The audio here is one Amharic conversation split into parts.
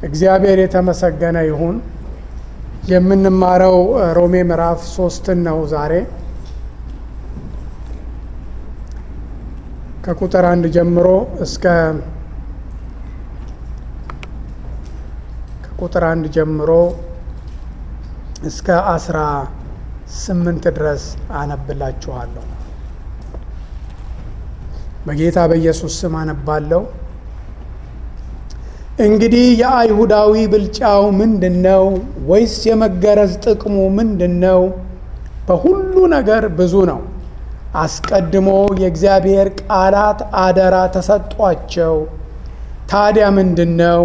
እግዚአብሔር የተመሰገነ ይሁን። የምንማረው ሮሜ ምዕራፍ ሶስትን ነው ዛሬ ከቁጥር አንድ ጀምሮ እስከ ከቁጥር አንድ ጀምሮ እስከ አስራ ስምንት ድረስ አነብላችኋለሁ። በጌታ በኢየሱስ ስም አነባለሁ። እንግዲህ የአይሁዳዊ ብልጫው ምንድን ነው? ወይስ የመገረዝ ጥቅሙ ምንድን ነው? በሁሉ ነገር ብዙ ነው። አስቀድሞ የእግዚአብሔር ቃላት አደራ ተሰጧቸው። ታዲያ ምንድን ነው?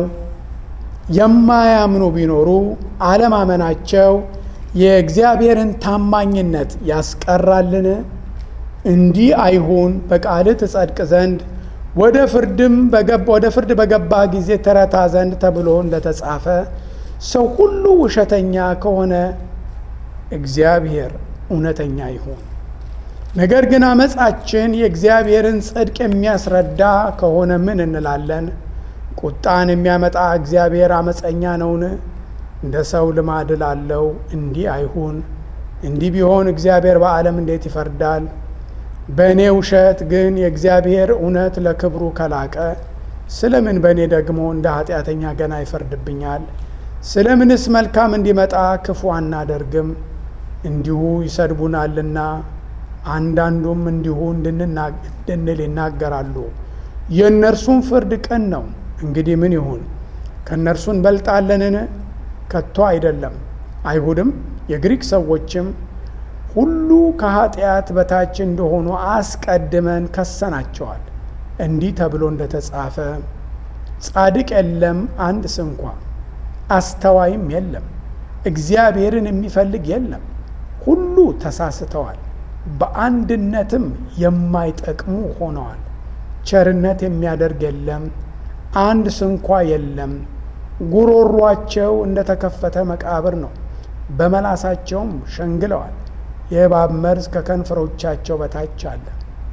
የማያምኑ ቢኖሩ አለማመናቸው የእግዚአብሔርን ታማኝነት ያስቀራልን? እንዲህ አይሁን። በቃልህ ትጸድቅ ዘንድ ወደ ፍርድም ወደ ፍርድ በገባ ጊዜ ትረታ ዘንድ ተብሎ እንደተጻፈ ሰው ሁሉ ውሸተኛ ከሆነ እግዚአብሔር እውነተኛ ይሁን። ነገር ግን አመፃችን የእግዚአብሔርን ጽድቅ የሚያስረዳ ከሆነ ምን እንላለን? ቁጣን የሚያመጣ እግዚአብሔር አመፀኛ ነውን? እንደ ሰው ልማድ ላለው እንዲህ አይሁን። እንዲህ ቢሆን እግዚአብሔር በዓለም እንዴት ይፈርዳል? በእኔ ውሸት ግን የእግዚአብሔር እውነት ለክብሩ ከላቀ ስለምን በእኔ ደግሞ እንደ ኃጢአተኛ ገና ይፈርድብኛል? ስለምንስ መልካም እንዲመጣ ክፉ አናደርግም? እንዲሁ ይሰድቡናልና አንዳንዱም እንዲሁ እንድንል ይናገራሉ። የእነርሱም ፍርድ ቅን ነው። እንግዲህ ምን ይሁን? ከእነርሱ እንበልጣለንን? ከቶ አይደለም። አይሁድም የግሪክ ሰዎችም ሁሉ ከኃጢአት በታች እንደሆኑ አስቀድመን ከሰናቸዋል። እንዲህ ተብሎ እንደተጻፈ ጻድቅ የለም አንድ ስንኳ፣ አስተዋይም የለም፣ እግዚአብሔርን የሚፈልግ የለም። ሁሉ ተሳስተዋል፣ በአንድነትም የማይጠቅሙ ሆነዋል። ቸርነት የሚያደርግ የለም፣ አንድ ስንኳ የለም። ጉሮሯቸው እንደተከፈተ መቃብር ነው፣ በመላሳቸውም ሸንግለዋል። የእባብ መርዝ ከከንፈሮቻቸው በታች አለ።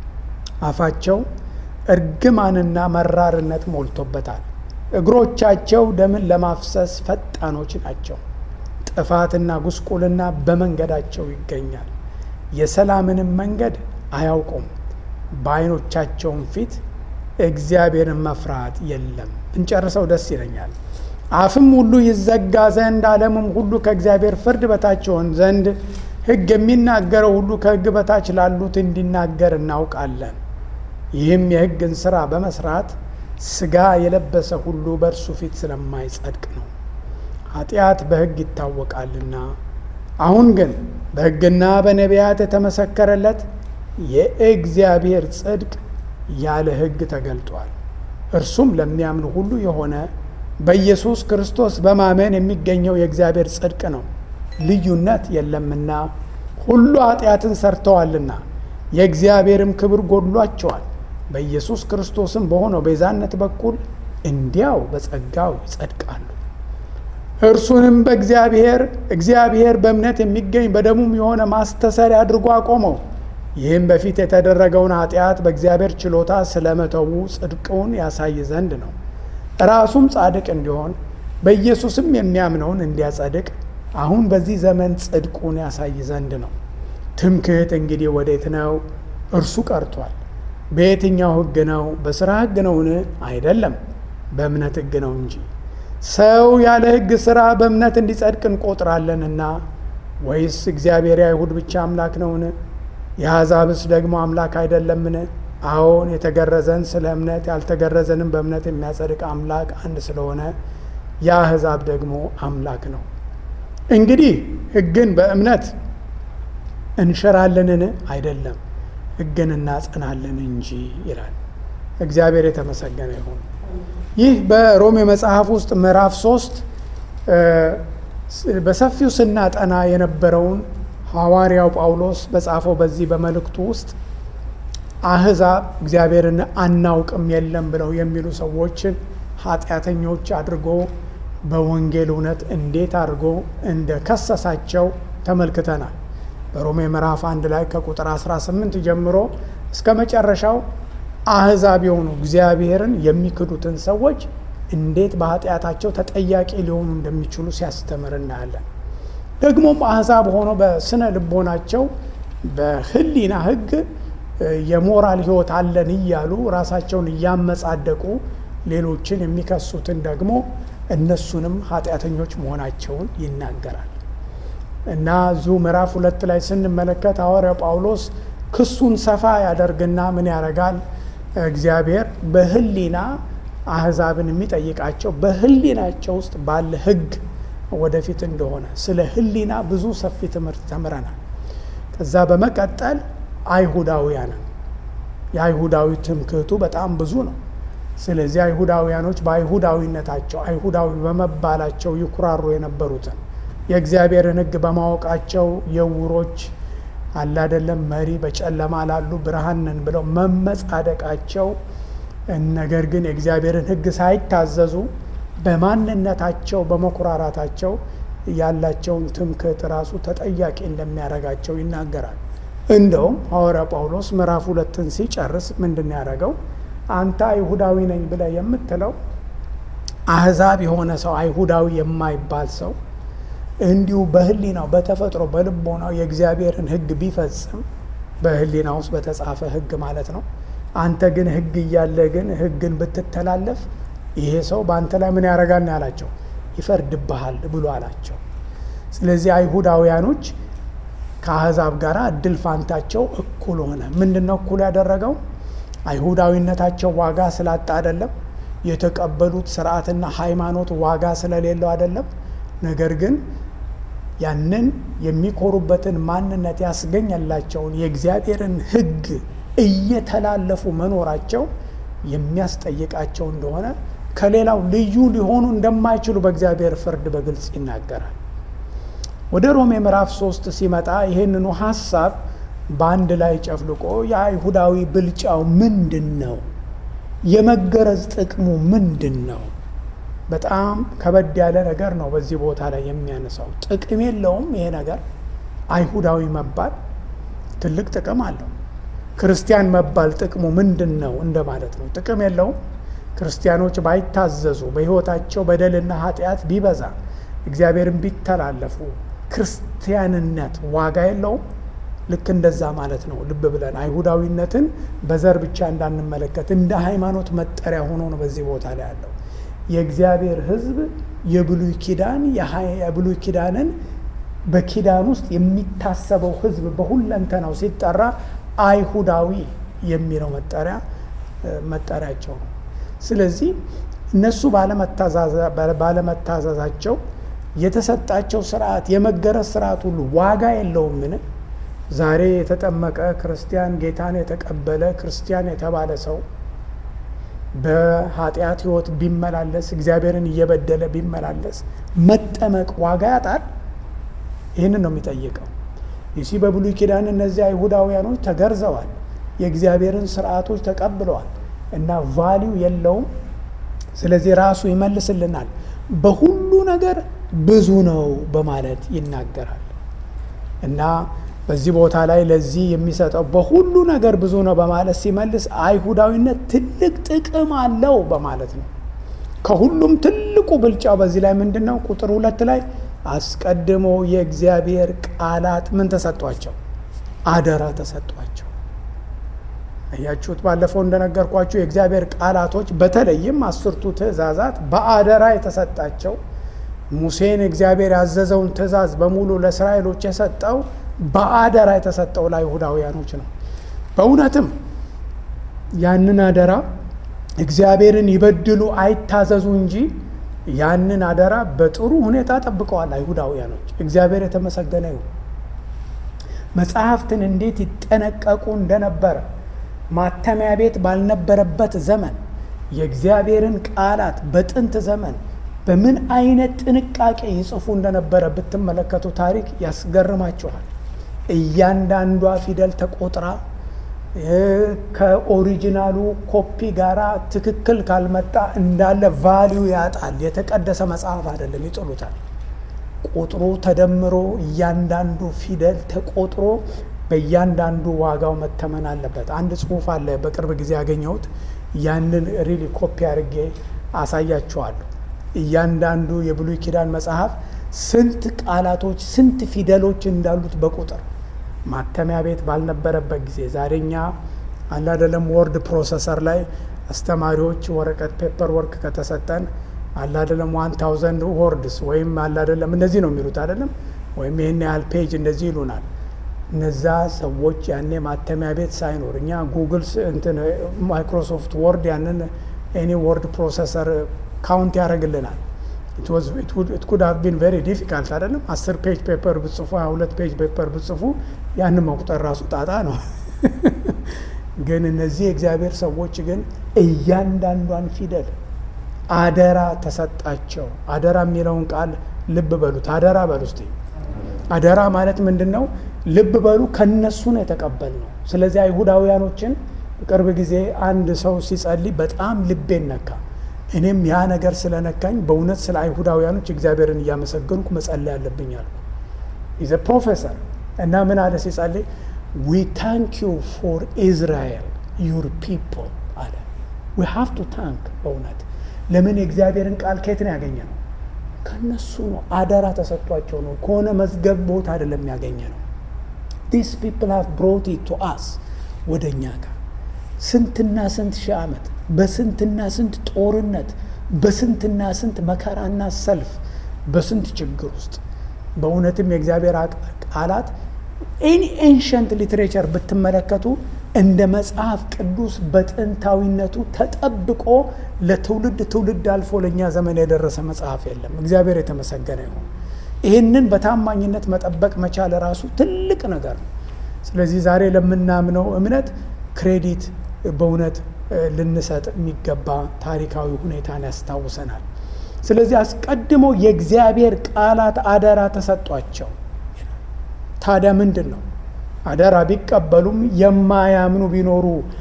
አፋቸው እርግማንና መራርነት ሞልቶበታል። እግሮቻቸው ደምን ለማፍሰስ ፈጣኖች ናቸው። ጥፋትና ጉስቁልና በመንገዳቸው ይገኛል። የሰላምንም መንገድ አያውቁም። በዓይኖቻቸውም ፊት እግዚአብሔርን መፍራት የለም። እንጨርሰው ደስ ይለኛል። አፍም ሁሉ ይዘጋ ዘንድ ዓለምም ሁሉ ከእግዚአብሔር ፍርድ በታች ይሆን ዘንድ ሕግ የሚናገረው ሁሉ ከሕግ በታች ላሉት እንዲናገር እናውቃለን። ይህም የሕግን ሥራ በመስራት ሥጋ የለበሰ ሁሉ በእርሱ ፊት ስለማይጸድቅ ነው። ኃጢአት በሕግ ይታወቃልና። አሁን ግን በሕግና በነቢያት የተመሰከረለት የእግዚአብሔር ጽድቅ ያለ ሕግ ተገልጧል። እርሱም ለሚያምኑ ሁሉ የሆነ በኢየሱስ ክርስቶስ በማመን የሚገኘው የእግዚአብሔር ጽድቅ ነው። ልዩነት የለምና ሁሉ ኃጢአትን ሰርተዋልና የእግዚአብሔርም ክብር ጎድሏቸዋል። በኢየሱስ ክርስቶስም በሆነው ቤዛነት በኩል እንዲያው በጸጋው ይጸድቃሉ። እርሱንም በእግዚአብሔር እግዚአብሔር በእምነት የሚገኝ በደሙም የሆነ ማስተሰሪያ አድርጎ አቆመው። ይህም በፊት የተደረገውን ኃጢአት በእግዚአብሔር ችሎታ ስለመተዉ ጽድቁን ያሳይ ዘንድ ነው። ራሱም ጻድቅ እንዲሆን በኢየሱስም የሚያምነውን እንዲያጸድቅ አሁን በዚህ ዘመን ጽድቁን ያሳይ ዘንድ ነው። ትምክህት እንግዲህ ወዴት ነው? እርሱ ቀርቷል። በየትኛው ሕግ ነው? በሥራ ሕግ ነውን? አይደለም፣ በእምነት ሕግ ነው እንጂ። ሰው ያለ ሕግ ሥራ በእምነት እንዲጸድቅ እንቆጥራለንና። ወይስ እግዚአብሔር የአይሁድ ብቻ አምላክ ነውን? የአሕዛብስ ደግሞ አምላክ አይደለምን? አዎን፣ የተገረዘን ስለ እምነት ያልተገረዘንም በእምነት የሚያጸድቅ አምላክ አንድ ስለሆነ የአሕዛብ ደግሞ አምላክ ነው። እንግዲህ ሕግን በእምነት እንሽራለንን? አይደለም፣ ሕግን እናጸናለን እንጂ ይላል። እግዚአብሔር የተመሰገነ ይሁን። ይህ በሮሜ መጽሐፍ ውስጥ ምዕራፍ ሶስት በሰፊው ስናጠና የነበረውን ሐዋርያው ጳውሎስ በጻፈው በዚህ በመልእክቱ ውስጥ አሕዛብ እግዚአብሔርን አናውቅም የለም ብለው የሚሉ ሰዎችን ኃጢአተኞች አድርጎ በወንጌል እውነት እንዴት አድርጎ እንደ ከሰሳቸው ተመልክተናል። በሮሜ ምዕራፍ አንድ ላይ ከቁጥር 18 ጀምሮ እስከ መጨረሻው አሕዛብ የሆኑ እግዚአብሔርን የሚክዱትን ሰዎች እንዴት በኃጢአታቸው ተጠያቂ ሊሆኑ እንደሚችሉ ሲያስተምር እናያለን። ደግሞም አሕዛብ ሆኖ በስነ ልቦናቸው በሕሊና ሕግ የሞራል ሕይወት አለን እያሉ ራሳቸውን እያመጻደቁ ሌሎችን የሚከሱትን ደግሞ እነሱንም ኃጢአተኞች መሆናቸውን ይናገራል እና እዚሁ ምዕራፍ ሁለት ላይ ስንመለከት ሐዋርያው ጳውሎስ ክሱን ሰፋ ያደርግና ምን ያደርጋል? እግዚአብሔር በሕሊና አሕዛብን የሚጠይቃቸው በሕሊናቸው ውስጥ ባለ ሕግ ወደፊት እንደሆነ ስለ ሕሊና ብዙ ሰፊ ትምህርት ተምረናል። ከዛ በመቀጠል አይሁዳውያንን የአይሁዳዊ ትምክህቱ በጣም ብዙ ነው። ስለዚህ አይሁዳውያኖች በአይሁዳዊነታቸው አይሁዳዊ በመባላቸው ይኩራሩ የነበሩትን የእግዚአብሔርን ሕግ በማወቃቸው የውሮች አላደለም መሪ በጨለማ ላሉ ብርሃን ነን ብለው መመጻደቃቸው፣ ነገር ግን የእግዚአብሔርን ሕግ ሳይታዘዙ በማንነታቸው በመኩራራታቸው ያላቸውን ትምክህት ራሱ ተጠያቂ እንደሚያደርጋቸው ይናገራል። እንደውም ሐዋርያ ጳውሎስ ምዕራፍ ሁለትን ሲጨርስ ምንድን ያደረገው አንተ አይሁዳዊ ነኝ ብለህ የምትለው አሕዛብ የሆነ ሰው አይሁዳዊ የማይባል ሰው እንዲሁ በሕሊናው በተፈጥሮ በልቦናው የእግዚአብሔርን ሕግ ቢፈጽም በሕሊና ውስጥ በተጻፈ ሕግ ማለት ነው። አንተ ግን ሕግ እያለ ግን ሕግን ብትተላለፍ ይሄ ሰው በአንተ ላይ ምን ያደርጋል ነው ያላቸው፣ ይፈርድብሃል ብሎ አላቸው። ስለዚህ አይሁዳውያኖች ከአሕዛብ ጋር እድል ፋንታቸው እኩል ሆነ። ምንድን ነው እኩል ያደረገው? አይሁዳዊነታቸው ዋጋ ስላጣ አይደለም። የተቀበሉት ስርዓትና ሃይማኖት ዋጋ ስለሌለው አይደለም። ነገር ግን ያንን የሚኮሩበትን ማንነት ያስገኘላቸውን የእግዚአብሔርን ሕግ እየተላለፉ መኖራቸው የሚያስጠይቃቸው እንደሆነ ከሌላው ልዩ ሊሆኑ እንደማይችሉ በእግዚአብሔር ፍርድ በግልጽ ይናገራል። ወደ ሮሜ ምዕራፍ ሶስት ሲመጣ ይህንኑ ሀሳብ በአንድ ላይ ጨፍልቆ የአይሁዳዊ ብልጫው ምንድን ነው? የመገረዝ ጥቅሙ ምንድን ነው? በጣም ከበድ ያለ ነገር ነው። በዚህ ቦታ ላይ የሚያነሳው ጥቅም የለውም። ይሄ ነገር አይሁዳዊ መባል ትልቅ ጥቅም አለው። ክርስቲያን መባል ጥቅሙ ምንድን ነው እንደማለት ነው። ጥቅም የለውም። ክርስቲያኖች ባይታዘዙ፣ በሕይወታቸው በደልና ኃጢአት ቢበዛ፣ እግዚአብሔርን ቢተላለፉ ክርስቲያንነት ዋጋ የለውም። ልክ እንደዛ ማለት ነው። ልብ ብለን አይሁዳዊነትን በዘር ብቻ እንዳንመለከት እንደ ሃይማኖት መጠሪያ ሆኖ ነው በዚህ ቦታ ላይ ያለው። የእግዚአብሔር ሕዝብ የብሉይ ኪዳን የብሉይ ኪዳንን በኪዳን ውስጥ የሚታሰበው ሕዝብ በሁለንተናው ሲጠራ አይሁዳዊ የሚለው መጠሪያ መጠሪያቸው ነው። ስለዚህ እነሱ ባለመታዘዛቸው የተሰጣቸው ስርዓት የመገረዝ ስርዓት ሁሉ ዋጋ የለውም። ምን ዛሬ የተጠመቀ ክርስቲያን ጌታን የተቀበለ ክርስቲያን የተባለ ሰው በኃጢአት ህይወት ቢመላለስ እግዚአብሔርን እየበደለ ቢመላለስ መጠመቅ ዋጋ ያጣል? ይህንን ነው የሚጠይቀው። ይሲ በብሉይ ኪዳን እነዚህ አይሁዳውያኖች ተገርዘዋል፣ የእግዚአብሔርን ስርዓቶች ተቀብለዋል እና ቫሊው የለውም። ስለዚህ ራሱ ይመልስልናል። በሁሉ ነገር ብዙ ነው በማለት ይናገራል እና በዚህ ቦታ ላይ ለዚህ የሚሰጠው በሁሉ ነገር ብዙ ነው በማለት ሲመልስ አይሁዳዊነት ትልቅ ጥቅም አለው በማለት ነው። ከሁሉም ትልቁ ብልጫው በዚህ ላይ ምንድን ነው? ቁጥር ሁለት ላይ አስቀድሞ የእግዚአብሔር ቃላት ምን ተሰጧቸው? አደራ ተሰጧቸው። አያችሁት? ባለፈው እንደነገርኳችሁ የእግዚአብሔር ቃላቶች በተለይም አስርቱ ትእዛዛት በአደራ የተሰጣቸው ሙሴን እግዚአብሔር ያዘዘውን ትእዛዝ በሙሉ ለእስራኤሎች የሰጠው በአደራ የተሰጠው ለአይሁዳውያኖች ነው። በእውነትም ያንን አደራ እግዚአብሔርን ይበድሉ አይታዘዙ እንጂ ያንን አደራ በጥሩ ሁኔታ ጠብቀዋል አይሁዳውያኖች። እግዚአብሔር የተመሰገነ ይሁን። መጽሐፍትን እንዴት ይጠነቀቁ እንደነበረ ማተሚያ ቤት ባልነበረበት ዘመን የእግዚአብሔርን ቃላት በጥንት ዘመን በምን አይነት ጥንቃቄ ይጽፉ እንደነበረ ብትመለከቱ ታሪክ ያስገርማችኋል። እያንዳንዷ ፊደል ተቆጥራ ከኦሪጂናሉ ኮፒ ጋራ ትክክል ካልመጣ እንዳለ ቫሊዩ ያጣል። የተቀደሰ መጽሐፍ አይደለም፣ ይጥሉታል። ቁጥሩ ተደምሮ እያንዳንዱ ፊደል ተቆጥሮ በእያንዳንዱ ዋጋው መተመን አለበት። አንድ ጽሑፍ አለ በቅርብ ጊዜ ያገኘሁት። ያንን ሪሊ ኮፒ አድርጌ አሳያችኋለሁ። እያንዳንዱ የብሉይ ኪዳን መጽሐፍ ስንት ቃላቶች ስንት ፊደሎች እንዳሉት በቁጥር ማተሚያ ቤት ባልነበረበት ጊዜ ዛሬኛ አላደለም ወርድ ፕሮሰሰር ላይ አስተማሪዎች ወረቀት ፔፐር ወርክ ከተሰጠን አላደለም ዋን ታውዘንድ ወርድስ ወይም አላደለም እንደዚህ ነው የሚሉት አይደለም ወይም ይህን ያህል ፔጅ እንደዚህ ይሉናል። እነዛ ሰዎች ያኔ ማተሚያ ቤት ሳይኖር እኛ ጉግል እንትን ማይክሮሶፍት ወርድ ያንን ኤኒ ወርድ ፕሮሰሰር ካውንት ያደርግልናል። ኢት ኩድ ሃቭ ቢን ቬሪ ዲፊካልት አይደለም። አስር ፔጅ ፔፐር ብጽፉ ሀያ ሁለት ፔጅ ፔፐር ብጽፉ ያን መቁጠር ራሱ ጣጣ ነው። ግን እነዚህ የእግዚአብሔር ሰዎች ግን እያንዳንዷን ፊደል አደራ ተሰጣቸው። አደራ የሚለውን ቃል ልብ በሉት። አደራ በሉ እስቲ። አደራ ማለት ምንድን ነው? ልብ በሉ። ከነሱ ነው የተቀበል ነው። ስለዚህ አይሁዳውያኖችን በቅርብ ጊዜ አንድ ሰው ሲጸልይ በጣም ልቤን ነካ። እኔም ያ ነገር ስለነካኝ በእውነት ስለ አይሁዳውያኖች እግዚአብሔርን እያመሰገንኩ መጸለይ አለብኝ አልኩ። ኢዘ ፕሮፌሰር እና ምን አለ ሲጸልይ ዊ ታንክ ዩ ፎር ኢዝራኤል ዩር ፒፕል አለ። ዊ ሃቭ ቱ ታንክ በእውነት ለምን የእግዚአብሔርን ቃል ከየት ነው ያገኘ ነው? ከነሱ ነው። አደራ ተሰጥቷቸው ነው። ከሆነ መዝገብ ቦታ አይደለም ያገኘ ነው። ዲስ ፒፕል ሃቭ ብሮት ኢት ቱ አስ ወደ እኛ ጋር ስንትና ስንት ሺህ ዓመት በስንትና ስንት ጦርነት በስንትና ስንት መከራና ሰልፍ በስንት ችግር ውስጥ በእውነትም የእግዚአብሔር ቃላት ኤኒ ኤንሸንት ሊትሬቸር ብትመለከቱ እንደ መጽሐፍ ቅዱስ በጥንታዊነቱ ተጠብቆ ለትውልድ ትውልድ አልፎ ለእኛ ዘመን የደረሰ መጽሐፍ የለም። እግዚአብሔር የተመሰገነ ይሁን። ይህንን በታማኝነት መጠበቅ መቻል ራሱ ትልቅ ነገር ነው። ስለዚህ ዛሬ ለምናምነው እምነት ክሬዲት በእውነት ልንሰጥ የሚገባ ታሪካዊ ሁኔታን ያስታውሰናል። ስለዚህ አስቀድሞ የእግዚአብሔር ቃላት አደራ ተሰጧቸው። ታዲያ ምንድን ነው አደራ ቢቀበሉም የማያምኑ ቢኖሩ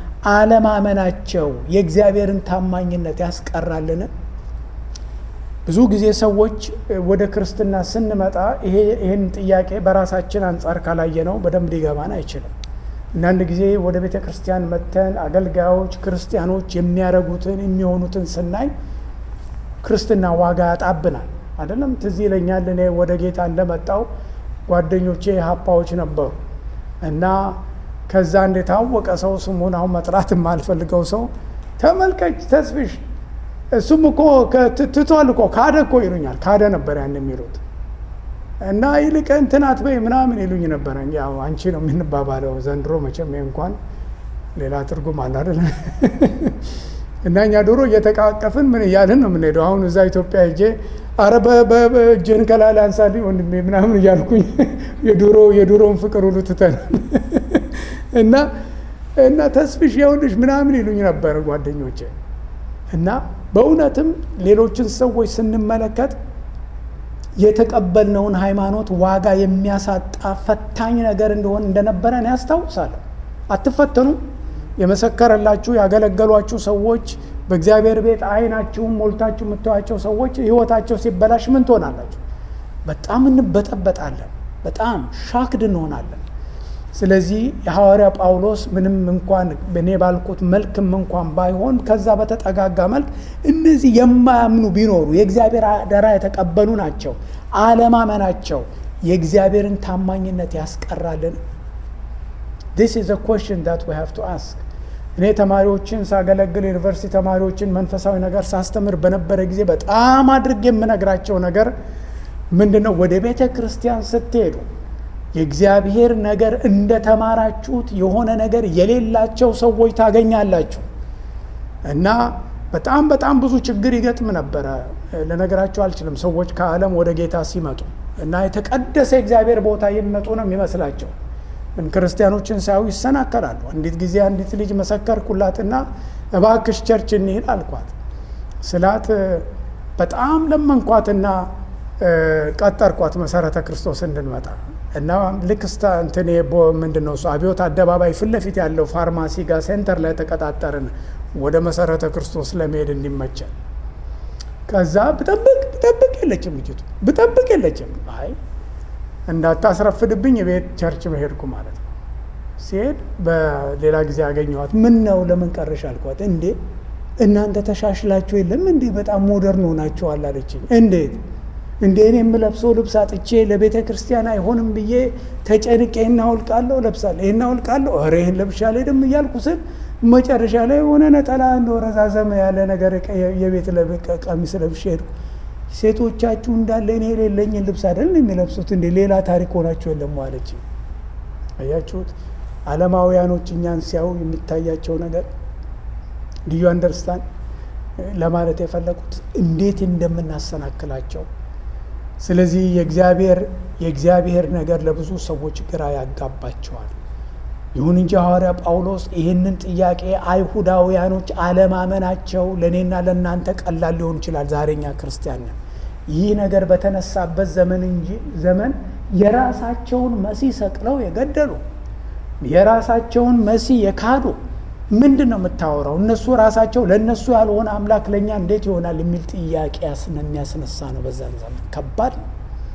አለማመናቸው የእግዚአብሔርን ታማኝነት ያስቀራልን? ብዙ ጊዜ ሰዎች ወደ ክርስትና ስንመጣ ይህን ጥያቄ በራሳችን አንጻር ካላየነው በደንብ ሊገባን አይችልም። አንዳንድ ጊዜ ወደ ቤተ ክርስቲያን መጥተን አገልጋዮች ክርስቲያኖች የሚያደርጉትን የሚሆኑትን ስናይ ክርስትና ዋጋ ያጣብናል። አይደለም ትዝ ይለኛል እኔ ወደ ጌታ እንደመጣው ጓደኞቼ ሀፓዎች ነበሩ እና ከዛ አንድ የታወቀ ሰው ስሙን አሁን መጥራት የማልፈልገው ሰው ተመልከች ተስፍሽ እሱም እኮ ትቷል እኮ ካደ እኮ ይሉኛል። ካደ ነበር ያን የሚሉት እና ይልቅ እንትን አትበይ ምናምን ይሉኝ ነበረ። ያው አንቺ ነው የምንባባለው ዘንድሮ መቼም እንኳን ሌላ ትርጉም አለ አይደለ? እና እኛ ድሮ እየተቃቀፍን ምን እያልን ነው የምንሄደው። አሁን እዛ ኢትዮጵያ ሄጄ አረ በእጅህን ከላላ አንሳልኝ ወንድሜ ምናምን እያልኩኝ የድሮ የድሮውን ፍቅር ሁሉ ትተናል። እና እና ተስፍሽ የውልሽ ምናምን ይሉኝ ነበር ጓደኞቼ። እና በእውነትም ሌሎችን ሰዎች ስንመለከት የተቀበልነውን ሃይማኖት ዋጋ የሚያሳጣ ፈታኝ ነገር እንደሆን እንደነበረ እኔ ያስታውሳለሁ። አትፈተኑም? የመሰከረላችሁ ያገለገሏችሁ ሰዎች በእግዚአብሔር ቤት አይናችሁም ሞልታችሁ የምታዩቸው ሰዎች ህይወታቸው ሲበላሽ ምን ትሆናላችሁ? በጣም እንበጠበጣለን። በጣም ሻክድ እንሆናለን። ስለዚህ የሐዋርያ ጳውሎስ ምንም እንኳን እኔ ባልኩት መልክም እንኳን ባይሆን ከዛ በተጠጋጋ መልክ እነዚህ የማያምኑ ቢኖሩ የእግዚአብሔር አደራ የተቀበሉ ናቸው። አለማመናቸው የእግዚአብሔርን ታማኝነት ያስቀራልን? ዲስ ኢዝ አ ኩዌስችን ዳት ዊ ሃቭ ቱ አስክ። እኔ ተማሪዎችን ሳገለግል ዩኒቨርሲቲ ተማሪዎችን መንፈሳዊ ነገር ሳስተምር በነበረ ጊዜ በጣም አድርጌ የምነግራቸው ነገር ምንድን ነው? ወደ ቤተ ክርስቲያን ስትሄዱ የእግዚአብሔር ነገር እንደተማራችሁት የሆነ ነገር የሌላቸው ሰዎች ታገኛላችሁ። እና በጣም በጣም ብዙ ችግር ይገጥም ነበረ። ልነግራችሁ አልችልም። ሰዎች ከዓለም ወደ ጌታ ሲመጡ እና የተቀደሰ የእግዚአብሔር ቦታ የሚመጡ ነው የሚመስላቸው ግን ክርስቲያኖችን ሳያዩ ይሰናከላሉ። አንዲት ጊዜ አንዲት ልጅ መሰከርኩላትና እባክሽ ቸርች እንሂድ አልኳት። ስላት በጣም ለመንኳትና ቀጠርኳት መሰረተ ክርስቶስ እንድንመጣ እና ልክ ስታ እንትን ምንድን ነው እሱ አብዮት አደባባይ ፊት ለፊት ያለው ፋርማሲ ጋር ሴንተር ላይ ተቀጣጠርን ወደ መሰረተ ክርስቶስ ለመሄድ እንዲመቸን። ከዛ ብጠብቅ ብጠብቅ የለችም ልጅቱ ብጠብቅ የለችም። አይ እንዳታስረፍድብኝ ቤት ቸርች መሄድኩ ማለት ነው። ሲሄድ በሌላ ጊዜ ያገኘኋት ምን ነው ለምን ቀረሽ አልኳት። እንዴ እናንተ ተሻሽላችሁ የለም እንዴ? በጣም ሞደርን ሆናችኋል አለችኝ። እንዴት እንደ እኔ የምለብሰው ልብስ አጥቼ ለቤተ ክርስቲያን አይሆንም ብዬ ተጨንቄ ይህን አውልቃለሁ ለብሳለሁ፣ ይህን አውልቃለሁ፣ ኧረ ይህን ለብሻ አልሄድም እያልኩ ስል መጨረሻ ላይ የሆነ ነጠላ እንደ ረዛዘመ ያለ ነገር የቤት ቀሚስ ለብሼ ሄድኩ። ሴቶቻችሁ እንዳለ እኔ የሌለኝን ልብስ አይደል የሚለብሱት እንዴ? ሌላ ታሪክ ሆናችሁ የለም አለችኝ። አያችሁት? ዓለማውያኖች እኛን ሲያዩ የሚታያቸው ነገር ልዩ አንደርስታንድ ለማለት የፈለጉት እንዴት እንደምናሰናክላቸው። ስለዚህ የእግዚአብሔር የእግዚአብሔር ነገር ለብዙ ሰዎች ግራ ያጋባቸዋል። ይሁን እንጂ ሐዋርያ ጳውሎስ ይህንን ጥያቄ አይሁዳውያኖች አለማመናቸው ለእኔና ለእናንተ ቀላል ሊሆን ይችላል። ዛሬኛ ክርስቲያን ነን። ይህ ነገር በተነሳበት ዘመን እንጂ ዘመን የራሳቸውን መሲህ ሰቅለው የገደሉ የራሳቸውን መሲህ የካዱ ምንድን ነው የምታወራው? እነሱ ራሳቸው ለእነሱ ያልሆነ አምላክ ለእኛ እንዴት ይሆናል የሚል ጥያቄ የሚያስነሳ ነው። በዛን ዘመን ከባድ ነው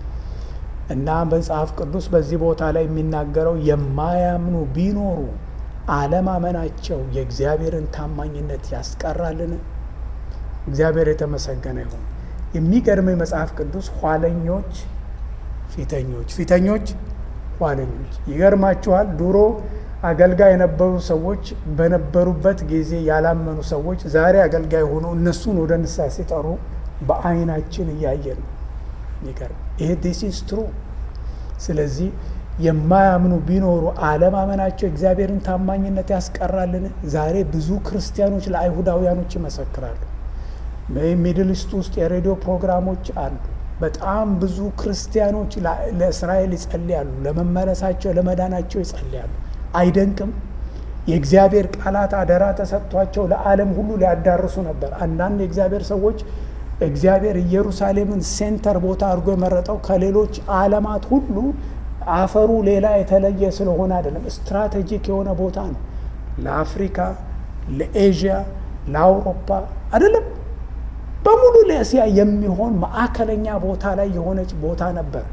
እና መጽሐፍ ቅዱስ በዚህ ቦታ ላይ የሚናገረው የማያምኑ ቢኖሩ አለማመናቸው የእግዚአብሔርን ታማኝነት ያስቀራልን? እግዚአብሔር የተመሰገነ ይሁን። የሚገርመኝ መጽሐፍ ቅዱስ ኋለኞች ፊተኞች፣ ፊተኞች ኋለኞች። ይገርማችኋል ድሮ አገልጋይ የነበሩ ሰዎች በነበሩበት ጊዜ ያላመኑ ሰዎች ዛሬ አገልጋይ ሆኖ እነሱን ወደ ንስሐ ሲጠሩ በዓይናችን እያየን ነው። ይገርም ይሄ ዲስ ኢዝ ትሩ። ስለዚህ የማያምኑ ቢኖሩ አለማመናቸው እግዚአብሔርን ታማኝነት ያስቀራልን? ዛሬ ብዙ ክርስቲያኖች ለአይሁዳውያኖች ይመሰክራሉ። ሚድል ኢስት ውስጥ የሬዲዮ ፕሮግራሞች አሉ። በጣም ብዙ ክርስቲያኖች ለእስራኤል ይጸልያሉ፣ ለመመለሳቸው ለመዳናቸው ይጸልያሉ። አይደንቅም? የእግዚአብሔር ቃላት አደራ ተሰጥቷቸው ለዓለም ሁሉ ሊያዳርሱ ነበር። አንዳንድ የእግዚአብሔር ሰዎች እግዚአብሔር ኢየሩሳሌምን ሴንተር ቦታ አድርጎ የመረጠው ከሌሎች ዓለማት ሁሉ አፈሩ ሌላ የተለየ ስለሆነ አይደለም። ስትራቴጂክ የሆነ ቦታ ነው። ለአፍሪካ፣ ለኤዥያ፣ ለአውሮፓ አይደለም በሙሉ ለእስያ የሚሆን ማዕከለኛ ቦታ ላይ የሆነች ቦታ ነበር።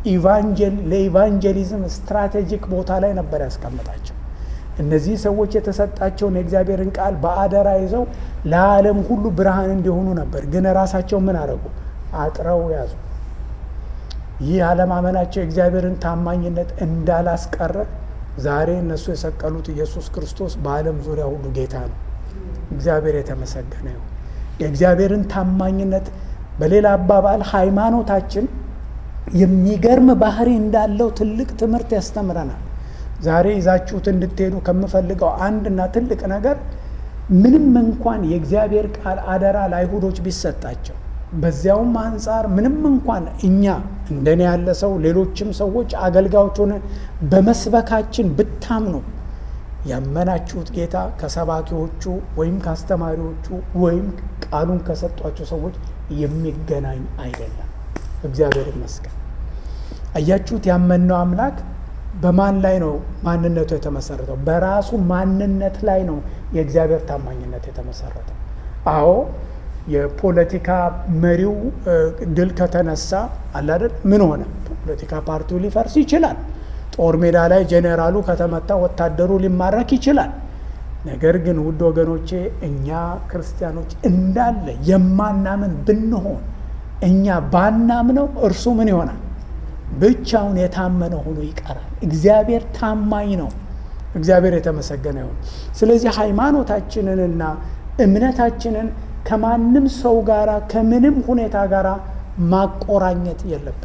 ለኢቫንጀሊዝም ስትራቴጂክ ቦታ ላይ ነበር ያስቀምጣቸው። እነዚህ ሰዎች የተሰጣቸውን የእግዚአብሔርን ቃል በአደራ ይዘው ለዓለም ሁሉ ብርሃን እንዲሆኑ ነበር። ግን ራሳቸው ምን አደረጉ? አጥረው ያዙ። ይህ አለማመናቸው የእግዚአብሔርን ታማኝነት እንዳላስቀረ ዛሬ እነሱ የሰቀሉት ኢየሱስ ክርስቶስ በዓለም ዙሪያ ሁሉ ጌታ ነው። እግዚአብሔር የተመሰገነ ይሁን። የእግዚአብሔርን ታማኝነት በሌላ አባባል ሃይማኖታችን የሚገርም ባህሪ እንዳለው ትልቅ ትምህርት ያስተምረናል። ዛሬ ይዛችሁት እንድትሄዱ ከምፈልገው አንድና ትልቅ ነገር ምንም እንኳን የእግዚአብሔር ቃል አደራ ለአይሁዶች ቢሰጣቸው በዚያውም አንጻር ምንም እንኳን እኛ እንደኔ ያለ ሰው ሌሎችም ሰዎች አገልጋዮች ሆነ በመስበካችን ብታምኑ ያመናችሁት ጌታ ከሰባኪዎቹ ወይም ከአስተማሪዎቹ ወይም ቃሉን ከሰጧቸው ሰዎች የሚገናኝ አይደለም። እግዚአብሔር ይመስገን። አያችሁት? ያመነው አምላክ በማን ላይ ነው ማንነቱ የተመሰረተው? በራሱ ማንነት ላይ ነው የእግዚአብሔር ታማኝነት የተመሰረተው። አዎ የፖለቲካ መሪው ድል ከተነሳ አላደል ምን ሆነ? ፖለቲካ ፓርቲው ሊፈርስ ይችላል። ጦር ሜዳ ላይ ጄኔራሉ ከተመታ ወታደሩ ሊማረክ ይችላል። ነገር ግን ውድ ወገኖቼ እኛ ክርስቲያኖች እንዳለ የማናምን ብንሆን እኛ ባናምነው እርሱ ምን ይሆናል? ብቻውን የታመነ ሆኖ ይቀራል። እግዚአብሔር ታማኝ ነው። እግዚአብሔር የተመሰገነ ይሁን። ስለዚህ ሃይማኖታችንንና እምነታችንን ከማንም ሰው ጋር ከምንም ሁኔታ ጋር ማቆራኘት የለብን።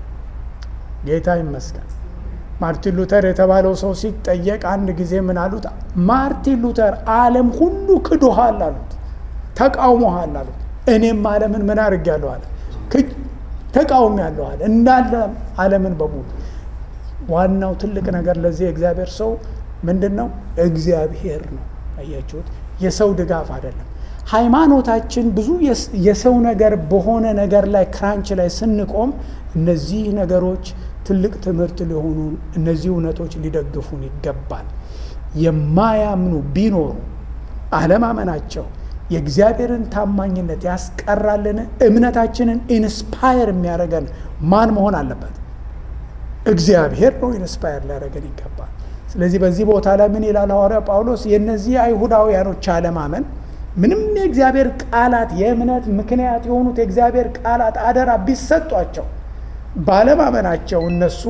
ጌታ ይመስገን። ማርቲን ሉተር የተባለው ሰው ሲጠየቅ አንድ ጊዜ ምን አሉት? ማርቲን ሉተር ዓለም ሁሉ ክዶሃል አሉት፣ ተቃውሞሃል አሉት። እኔም ዓለምን ምን አድርጌያለሁ አለ ተቃውሞ ያለዋል እንዳለ ዓለምን በሙሉ። ዋናው ትልቅ ነገር ለዚህ የእግዚአብሔር ሰው ምንድን ነው? እግዚአብሔር ነው። አያችሁት? የሰው ድጋፍ አይደለም። ሃይማኖታችን ብዙ የሰው ነገር በሆነ ነገር ላይ ክራንች ላይ ስንቆም እነዚህ ነገሮች ትልቅ ትምህርት ሊሆኑ እነዚህ እውነቶች ሊደግፉን ይገባል። የማያምኑ ቢኖሩ አለማመናቸው የእግዚአብሔርን ታማኝነት ያስቀራልን? እምነታችንን ኢንስፓየር የሚያደርገን ማን መሆን አለበት? እግዚአብሔር ነው ኢንስፓየር ሊያደርገን ይገባል። ስለዚህ በዚህ ቦታ ላይ ምን ይላል ሐዋርያ ጳውሎስ? የእነዚህ አይሁዳውያኖች አለማመን ምንም የእግዚአብሔር ቃላት የእምነት ምክንያት የሆኑት የእግዚአብሔር ቃላት አደራ ቢሰጧቸው ባለማመናቸው እነሱ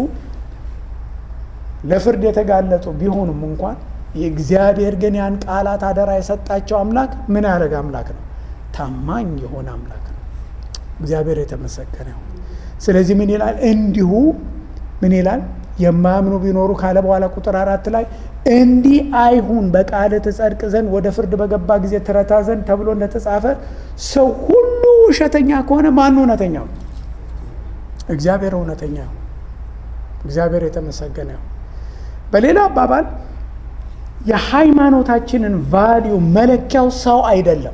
ለፍርድ የተጋለጡ ቢሆኑም እንኳን የእግዚአብሔር ግን ያን ቃላት አደራ የሰጣቸው አምላክ ምን ያደረገ አምላክ ነው? ታማኝ የሆነ አምላክ ነው። እግዚአብሔር የተመሰገነ ይሁን። ስለዚህ ምን ይላል? እንዲሁ ምን ይላል? የማያምኑ ቢኖሩ ካለ በኋላ ቁጥር አራት ላይ እንዲህ አይሁን በቃል ትጸድቅ ዘንድ ወደ ፍርድ በገባ ጊዜ ትረታ ዘንድ ተብሎ እንደተጻፈ ሰው ሁሉ ውሸተኛ ከሆነ ማን እውነተኛ ነው? እግዚአብሔር እውነተኛ ነው። እግዚአብሔር የተመሰገነ ይሁን። በሌላ አባባል የሃይማኖታችንን ቫሊዩ መለኪያው ሰው አይደለም።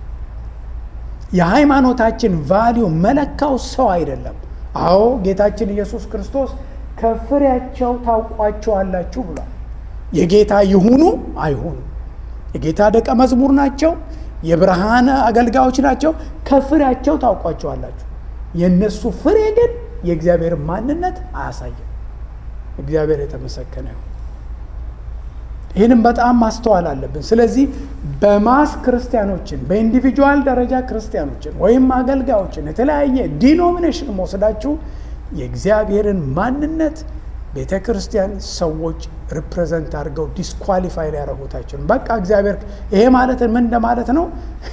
የሃይማኖታችን ቫሊዩ መለካው ሰው አይደለም። አዎ ጌታችን ኢየሱስ ክርስቶስ ከፍሬያቸው ታውቋቸዋላችሁ ብሏል። የጌታ ይሁኑ አይሁኑ፣ የጌታ ደቀ መዝሙር ናቸው፣ የብርሃን አገልጋዮች ናቸው፣ ከፍሬያቸው ታውቋቸዋላችሁ። የእነሱ ፍሬ ግን የእግዚአብሔር ማንነት አያሳይም። እግዚአብሔር የተመሰገነ ይሁን። ይህንም በጣም ማስተዋል አለብን። ስለዚህ በማስ ክርስቲያኖችን በኢንዲቪጁዋል ደረጃ ክርስቲያኖችን ወይም አገልጋዮችን የተለያየ ዲኖሚኔሽን መወስዳችሁ የእግዚአብሔርን ማንነት ቤተ ክርስቲያን ሰዎች ሪፕሬዘንት አድርገው ዲስኳሊፋይ ሊያደርጉት አይችሉም። በቃ እግዚአብሔር ይሄ ማለት ምን እንደማለት ነው?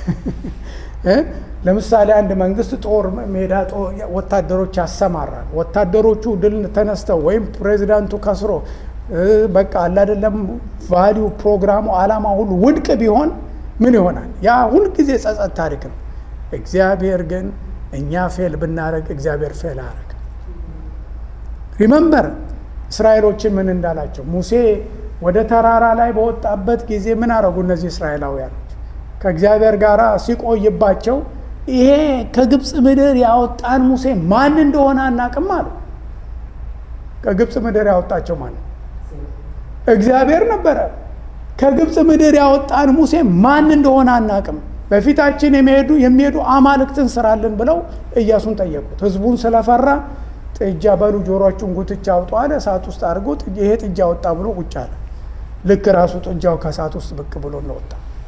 ለምሳሌ አንድ መንግስት ጦር ሜዳ ወታደሮች ያሰማራል። ወታደሮቹ ድል ተነስተው ወይም ፕሬዚዳንቱ ከስሮ በቃ አላደለም ቫሊዩ ፕሮግራሙ አላማ ሁሉ ውድቅ ቢሆን ምን ይሆናል? ያ ሁልጊዜ ጸጸት ታሪክ ነው። እግዚአብሔር ግን እኛ ፌል ብናደረግ እግዚአብሔር ፌል አያደረግ። ሪመምበር እስራኤሎችን ምን እንዳላቸው ሙሴ ወደ ተራራ ላይ በወጣበት ጊዜ ምን አረጉ? እነዚህ እስራኤላውያኖች ከእግዚአብሔር ጋር ሲቆይባቸው ይሄ ከግብፅ ምድር ያወጣን ሙሴ ማን እንደሆነ አናቅም አሉ። ከግብፅ ምድር ያወጣቸው ማን ነው? እግዚአብሔር ነበረ። ከግብፅ ምድር ያወጣን ሙሴ ማን እንደሆነ አናቅም፣ በፊታችን የሚሄዱ የሚሄዱ አማልክትን ስራልን ብለው ኢያሱን ጠየቁት። ህዝቡን ስለፈራ ጥጃ በሉ ጆሮቹን ጉትቻ አውጡ አለ። እሳት ውስጥ አድርጎ ይሄ ጥጃ ወጣ ብሎ ቁጭ አለ። ልክ ራሱ ጥጃው ከእሳት ውስጥ ብቅ ብሎ እንደወጣ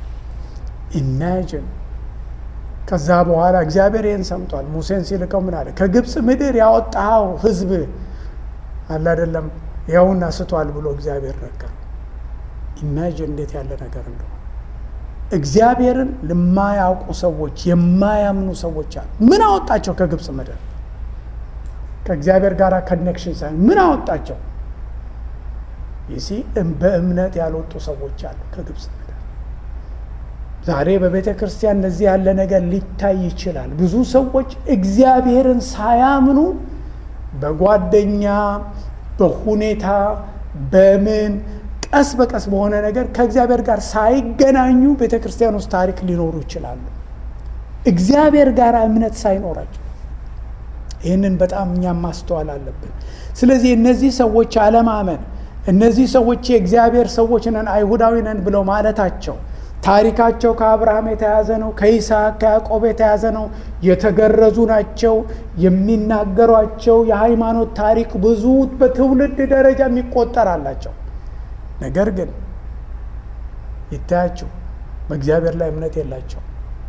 ኢማጅን። ከዛ በኋላ እግዚአብሔር ይህን ሰምቷል። ሙሴን ሲልከው ምን አለ? ከግብፅ ምድር ያወጣኸው ህዝብ አለ አይደለም ያውና ስቷል ብሎ እግዚአብሔር ነገር ኢማጅን እንዴት ያለ ነገር እንደሆነ እግዚአብሔርን ለማያውቁ ሰዎች የማያምኑ ሰዎች አሉ። ምን አወጣቸው ከግብፅ ምድር? ከእግዚአብሔር ጋር ኮኔክሽን ሳይሆን ምን አወጣቸው? ይሲ በእምነት ያልወጡ ሰዎች አሉ ከግብፅ ምድር። ዛሬ በቤተ ክርስቲያን እንደዚህ ያለ ነገር ሊታይ ይችላል። ብዙ ሰዎች እግዚአብሔርን ሳያምኑ በጓደኛ በሁኔታ በምን ቀስ በቀስ በሆነ ነገር ከእግዚአብሔር ጋር ሳይገናኙ ቤተ ክርስቲያን ውስጥ ታሪክ ሊኖሩ ይችላሉ። እግዚአብሔር ጋር እምነት ሳይኖራቸው ይህንን በጣም እኛም ማስተዋል አለብን። ስለዚህ እነዚህ ሰዎች አለማመን፣ እነዚህ ሰዎች የእግዚአብሔር ሰዎች ነን አይሁዳዊ ነን ብለው ማለታቸው ታሪካቸው ከአብርሃም የተያዘ ነው፣ ከይስሐቅ ከያዕቆብ የተያዘ ነው፣ የተገረዙ ናቸው። የሚናገሯቸው የሃይማኖት ታሪክ ብዙ በትውልድ ደረጃ የሚቆጠር አላቸው። ነገር ግን ይታያቸው በእግዚአብሔር ላይ እምነት የላቸው።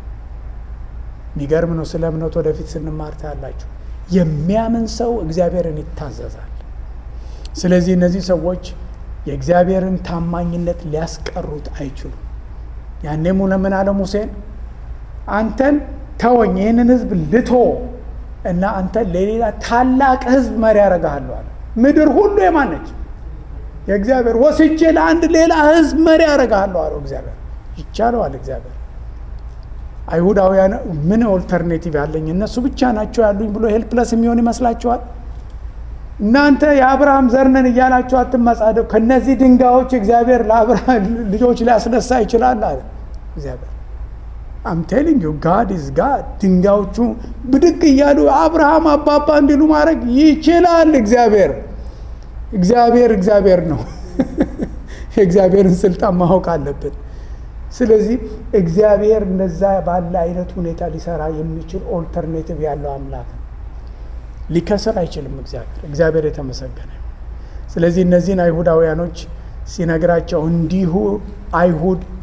የሚገርም ነው። ስለ እምነት ወደፊት ስንማር ታያላችሁ። የሚያምን ሰው እግዚአብሔርን ይታዘዛል። ስለዚህ እነዚህ ሰዎች የእግዚአብሔርን ታማኝነት ሊያስቀሩት አይችሉም። ያኔም ለምን አለ ሙሴን አንተን ተወኝ፣ ይህንን ህዝብ ልቶ እና አንተን ለሌላ ታላቅ ህዝብ መሪ ያደርግሃለሁ አለ። ምድር ሁሉ የማን ነች? የእግዚአብሔር። ወስጄ ለአንድ ሌላ ህዝብ መሪ ያደርግሃለሁ አለው እግዚአብሔር። ይቻለዋል እግዚአብሔር። አይሁዳውያን ምን ኦልተርኔቲቭ ያለኝ እነሱ ብቻ ናቸው ያሉኝ ብሎ ሄልፕለስ የሚሆን ይመስላችኋል? እናንተ የአብርሃም ዘር ነን እያላችሁ አትመጻደው። ከነዚህ ድንጋዮች እግዚአብሔር ለአብርሃም ልጆች ሊያስነሳ ይችላል አለ እግዚአብሔር። አም ቴሊንግ ዩ ጋድ ኢዝ ጋድ። ድንጋዮቹ ብድቅ እያሉ አብርሃም አባባ እንዲሉ ማድረግ ይችላል እግዚአብሔር። እግዚአብሔር እግዚአብሔር ነው። የእግዚአብሔርን ስልጣን ማወቅ አለብን። ስለዚህ እግዚአብሔር እንደዛ ባለ አይነት ሁኔታ ሊሰራ የሚችል ኦልተርኔቲቭ ያለው አምላክ ነው። ሊከስር አይችልም እግዚአብሔር። እግዚአብሔር የተመሰገነ። ስለዚህ እነዚህን አይሁዳውያኖች ሲነግራቸው እንዲሁ አይሁድ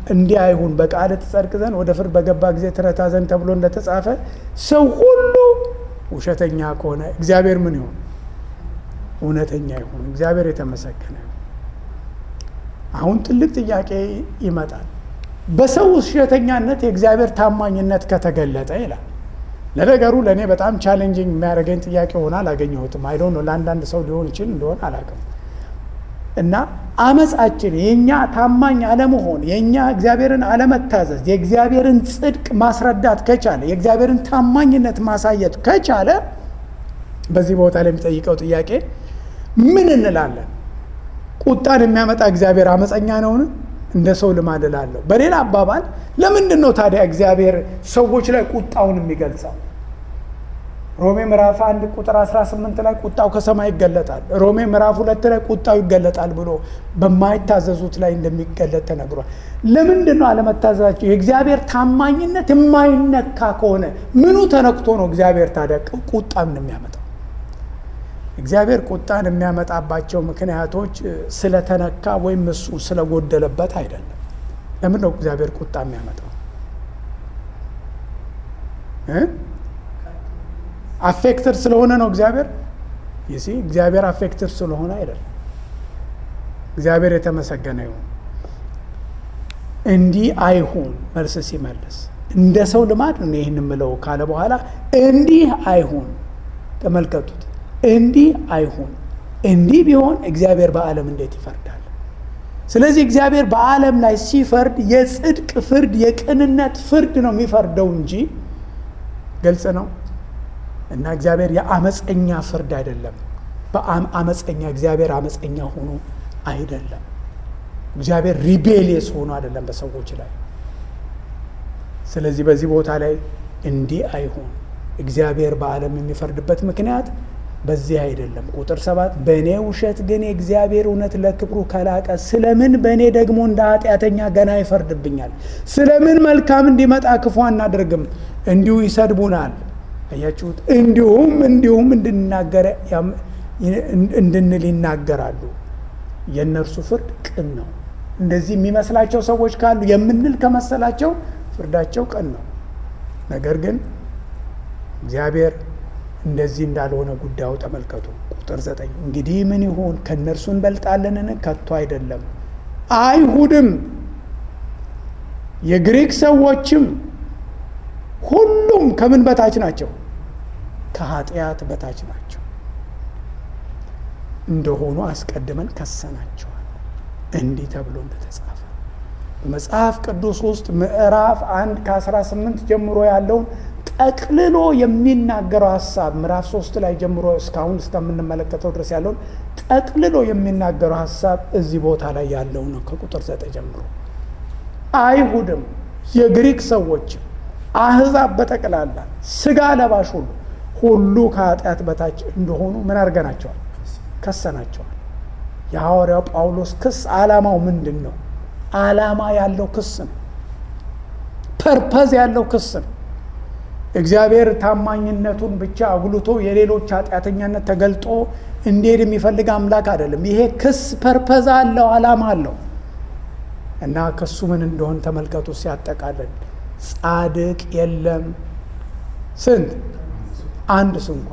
እንዲህ አይሁን በቃል ትጸድቅ ዘንድ ወደ ፍርድ በገባ ጊዜ ትረታ ዘንድ ተብሎ እንደተጻፈ ሰው ሁሉ ውሸተኛ ከሆነ እግዚአብሔር ምን ይሆን? እውነተኛ ይሁን። እግዚአብሔር የተመሰገነ ይሁን። አሁን ትልቅ ጥያቄ ይመጣል። በሰው ውሸተኛነት የእግዚአብሔር ታማኝነት ከተገለጠ ይላል። ለነገሩ ለእኔ በጣም ቻሌንጂንግ የሚያደርገኝ ጥያቄ ሆነ አላገኘሁትም። አይዶ ነው ለአንዳንድ ሰው ሊሆን ይችል እንደሆን አላውቅም። እና አመፃችን የእኛ ታማኝ አለመሆን የእኛ እግዚአብሔርን አለመታዘዝ የእግዚአብሔርን ጽድቅ ማስረዳት ከቻለ የእግዚአብሔርን ታማኝነት ማሳየት ከቻለ በዚህ ቦታ ላይ የሚጠይቀው ጥያቄ ምን እንላለን? ቁጣን የሚያመጣ እግዚአብሔር አመፀኛ ነውን? እንደ ሰው ልማድ እላለሁ። በሌላ አባባል ለምንድን ነው ታዲያ እግዚአብሔር ሰዎች ላይ ቁጣውን የሚገልጸው? ሮሜ ምዕራፍ አንድ ቁጥር 18 ላይ ቁጣው ከሰማይ ይገለጣል። ሮሜ ምዕራፍ ሁለት ላይ ቁጣው ይገለጣል ብሎ በማይታዘዙት ላይ እንደሚገለጥ ተነግሯል። ለምንድን ነው አለመታዘዛቸው? የእግዚአብሔር ታማኝነት የማይነካ ከሆነ ምኑ ተነክቶ ነው እግዚአብሔር ታዲያ ቁጣን የሚያመጣው? እግዚአብሔር ቁጣን የሚያመጣባቸው ምክንያቶች ስለተነካ ወይም እሱ ስለጎደለበት አይደለም። ለምን ነው እግዚአብሔር ቁጣ የሚያመጣው? አፌክትድ ስለሆነ ነው እግዚአብሔር ይሲ እግዚአብሔር አፌክትድ ስለሆነ አይደለም። እግዚአብሔር የተመሰገነ ይሁን። እንዲህ አይሁን መልስ ሲመልስ እንደ ሰው ልማድ ነው ይህን የምለው ካለ በኋላ እንዲህ አይሁን ተመልከቱት። እንዲህ አይሁን። እንዲህ ቢሆን እግዚአብሔር በዓለም እንዴት ይፈርዳል? ስለዚህ እግዚአብሔር በዓለም ላይ ሲፈርድ የጽድቅ ፍርድ፣ የቅንነት ፍርድ ነው የሚፈርደው እንጂ ግልጽ ነው እና እግዚአብሔር የአመፀኛ ፍርድ አይደለም። በአመፀኛ እግዚአብሔር አመፀኛ ሆኖ አይደለም። እግዚአብሔር ሪቤሊየስ ሆኖ አይደለም በሰዎች ላይ። ስለዚህ በዚህ ቦታ ላይ እንዲህ አይሁን እግዚአብሔር በዓለም የሚፈርድበት ምክንያት በዚህ አይደለም። ቁጥር ሰባት በእኔ ውሸት ግን የእግዚአብሔር እውነት ለክብሩ ከላቀ ስለምን በእኔ ደግሞ እንደ ኃጢአተኛ ገና ይፈርድብኛል? ስለምን መልካም እንዲመጣ ክፉ አናደርግም? እንዲሁ ይሰድቡናል። አያችሁት? እንዲሁም እንዲሁም እንድንናገር እንድንል ይናገራሉ። የእነርሱ ፍርድ ቅን ነው። እንደዚህ የሚመስላቸው ሰዎች ካሉ የምንል ከመሰላቸው ፍርዳቸው ቅን ነው። ነገር ግን እግዚአብሔር እንደዚህ እንዳልሆነ ጉዳዩ ተመልከቱ። ቁጥር ዘጠኝ እንግዲህ ምን ይሁን ከእነርሱ እንበልጣለንን? ከቶ አይደለም። አይሁድም የግሪክ ሰዎችም ሁሉም ከምን በታች ናቸው? ከኃጢአት በታች ናቸው እንደሆኑ አስቀድመን ከሰናቸዋል። እንዲህ ተብሎ እንደተጻፈ በመጽሐፍ ቅዱስ ውስጥ ምዕራፍ አንድ ከ18 ጀምሮ ያለውን ጠቅልሎ የሚናገረው ሀሳብ ምዕራፍ ሶስት ላይ ጀምሮ እስካሁን እስከምንመለከተው ድረስ ያለውን ጠቅልሎ የሚናገረው ሀሳብ እዚህ ቦታ ላይ ያለው ነው። ከቁጥር ዘጠኝ ጀምሮ አይሁድም የግሪክ ሰዎችም አህዛብ በጠቅላላ ስጋ ለባሽ ሁሉ ሁሉ ከኃጢአት በታች እንደሆኑ ምን አድርገናቸዋል? ከሰናቸዋል። የሐዋርያው ጳውሎስ ክስ ዓላማው ምንድን ነው? ዓላማ ያለው ክስ ነው። ፐርፐዝ ያለው ክስ ነው። እግዚአብሔር ታማኝነቱን ብቻ አጉልቶ የሌሎች ኃጢአተኛነት ተገልጦ እንዲሄድ የሚፈልግ አምላክ አይደለም። ይሄ ክስ ፐርፐዝ አለው፣ ዓላማ አለው እና ክሱ ምን እንደሆን ተመልከቱ። ሲያጠቃልል ጻድቅ የለም ስንት አንድ ስንኳ።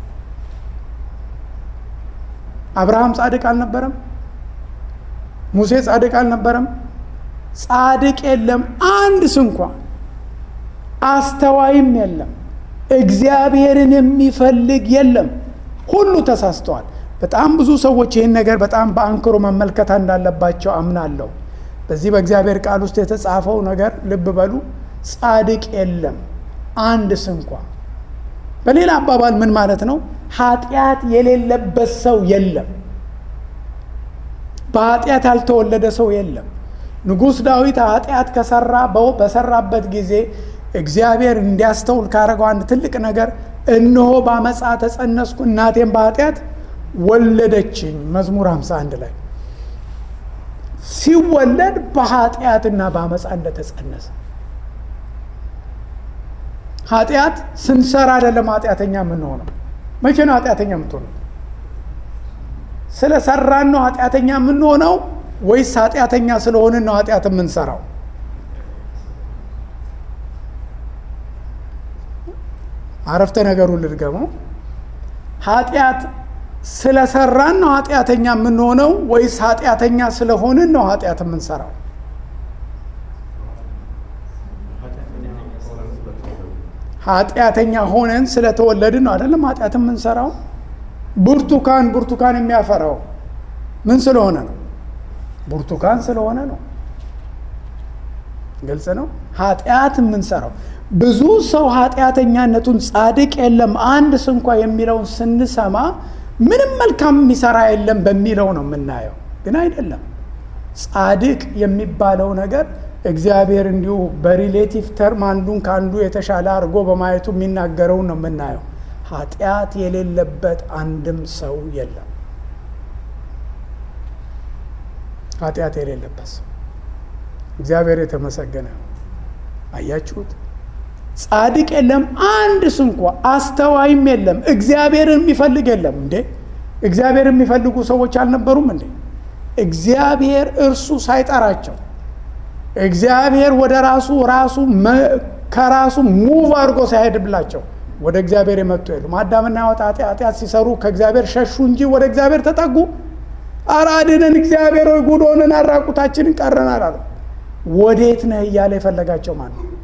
አብርሃም ጻድቅ አልነበረም? ሙሴ ጻድቅ አልነበረም? ጻድቅ የለም አንድ ስንኳ። አስተዋይም የለም፣ እግዚአብሔርን የሚፈልግ የለም። ሁሉ ተሳስተዋል። በጣም ብዙ ሰዎች ይህን ነገር በጣም በአንክሮ መመልከት እንዳለባቸው አምናለሁ። በዚህ በእግዚአብሔር ቃል ውስጥ የተጻፈው ነገር ልብ በሉ። ጻድቅ የለም አንድ ስንኳ። በሌላ አባባል ምን ማለት ነው? ኃጢአት የሌለበት ሰው የለም። በኃጢአት ያልተወለደ ሰው የለም። ንጉሥ ዳዊት ኃጢአት ከሰራ በሰራበት ጊዜ እግዚአብሔር እንዲያስተውል ካደረገው አንድ ትልቅ ነገር እነሆ በአመፃ ተጸነስኩ እናቴም በኃጢአት ወለደችኝ። መዝሙር 51 ላይ ሲወለድ በኃጢአትና በአመፃ እንደተጸነሰ ኃጢአት ስንሰራ አይደለም ኃጢአተኛ የምንሆነው። መቼ ነው ኃጢአተኛ የምትሆነው? ስለ ሰራን ነው ኃጢአተኛ የምንሆነው ወይስ ኃጢአተኛ ስለሆንን ነው ኃጢአት የምንሰራው? አረፍተ ነገሩን ልድገመው። ኃጢአት ስለሰራን ነው ኃጢአተኛ የምንሆነው ወይስ ኃጢአተኛ ስለሆንን ነው ኃጢአት የምንሰራው? ኃጢአተኛ ሆነን ስለተወለድን ነው አይደለም ኃጢአት የምንሰራው። ብርቱካን ብርቱካን የሚያፈራው ምን ስለሆነ ነው? ብርቱካን ስለሆነ ነው። ግልጽ ነው። ኃጢአት የምንሰራው ብዙ ሰው ኃጢአተኛነቱን ጻድቅ የለም አንድ ስንኳ የሚለውን ስንሰማ ምንም መልካም የሚሰራ የለም በሚለው ነው የምናየው፣ ግን አይደለም። ጻድቅ የሚባለው ነገር እግዚአብሔር እንዲሁ በሪሌቲቭ ተርም አንዱን ከአንዱ የተሻለ አድርጎ በማየቱ የሚናገረውን ነው የምናየው። ኃጢአት የሌለበት አንድም ሰው የለም። ኃጢአት የሌለበት ሰው እግዚአብሔር የተመሰገነ ነው። አያችሁት? ጻድቅ የለም አንድ ስንኳ፣ አስተዋይም የለም፣ እግዚአብሔርን የሚፈልግ የለም። እንዴ እግዚአብሔር የሚፈልጉ ሰዎች አልነበሩም እንዴ? እግዚአብሔር እርሱ ሳይጠራቸው እግዚአብሔር ወደ ራሱ ራሱ ከራሱ ሙቭ አድርጎ ሳይሄድብላቸው ወደ እግዚአብሔር የመጡ የሉም። አዳምና ሕዋት ኃጢአት ሲሰሩ ከእግዚአብሔር ሸሹ እንጂ ወደ እግዚአብሔር ተጠጉ። ኧረ አድነን እግዚአብሔር ወይ ጉድ ሆነን አራቁታችንን ቀረናል አሉ። ወዴት ነህ እያለ የፈለጋቸው ማን ነው?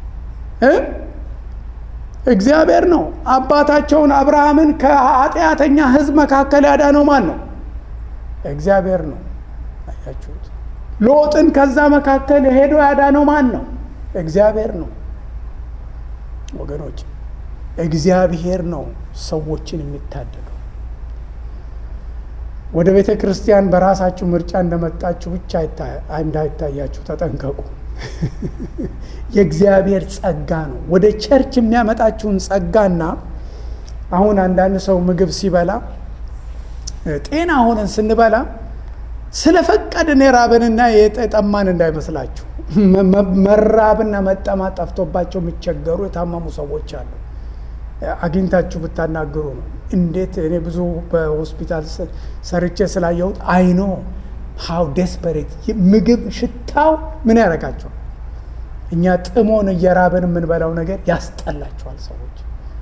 እግዚአብሔር ነው። አባታቸውን አብርሃምን ከኃጢአተኛ ሕዝብ መካከል ያዳነው ማን ነው? እግዚአብሔር ነው። አያችሁት? ሎጥን ከዛ መካከል ሄዶ ያዳነው ማን ነው? እግዚአብሔር ነው። ወገኖች እግዚአብሔር ነው ሰዎችን የሚታደገው። ወደ ቤተ ክርስቲያን በራሳችሁ ምርጫ እንደመጣችሁ ብቻ እንዳይታያችሁ ተጠንቀቁ። የእግዚአብሔር ጸጋ ነው ወደ ቸርች የሚያመጣችሁን ጸጋና አሁን አንዳንድ ሰው ምግብ ሲበላ ጤና ሆነን ስንበላ ስለፈቀድን የራብንና የጠማን እንዳይመስላችሁ። መራብና መጠማት ጠፍቶባቸው የሚቸገሩ የታመሙ ሰዎች አሉ። አግኝታችሁ ብታናግሩ ነው። እንዴት እኔ ብዙ በሆስፒታል ሰርቼ ስላየሁት አይኖ ሀው ዴስፐሬት ምግብ ሽታው ምን ያደርጋቸዋል? እኛ ጥሞን እየራብን የምንበላው ነገር ያስጠላቸዋል። ሰዎች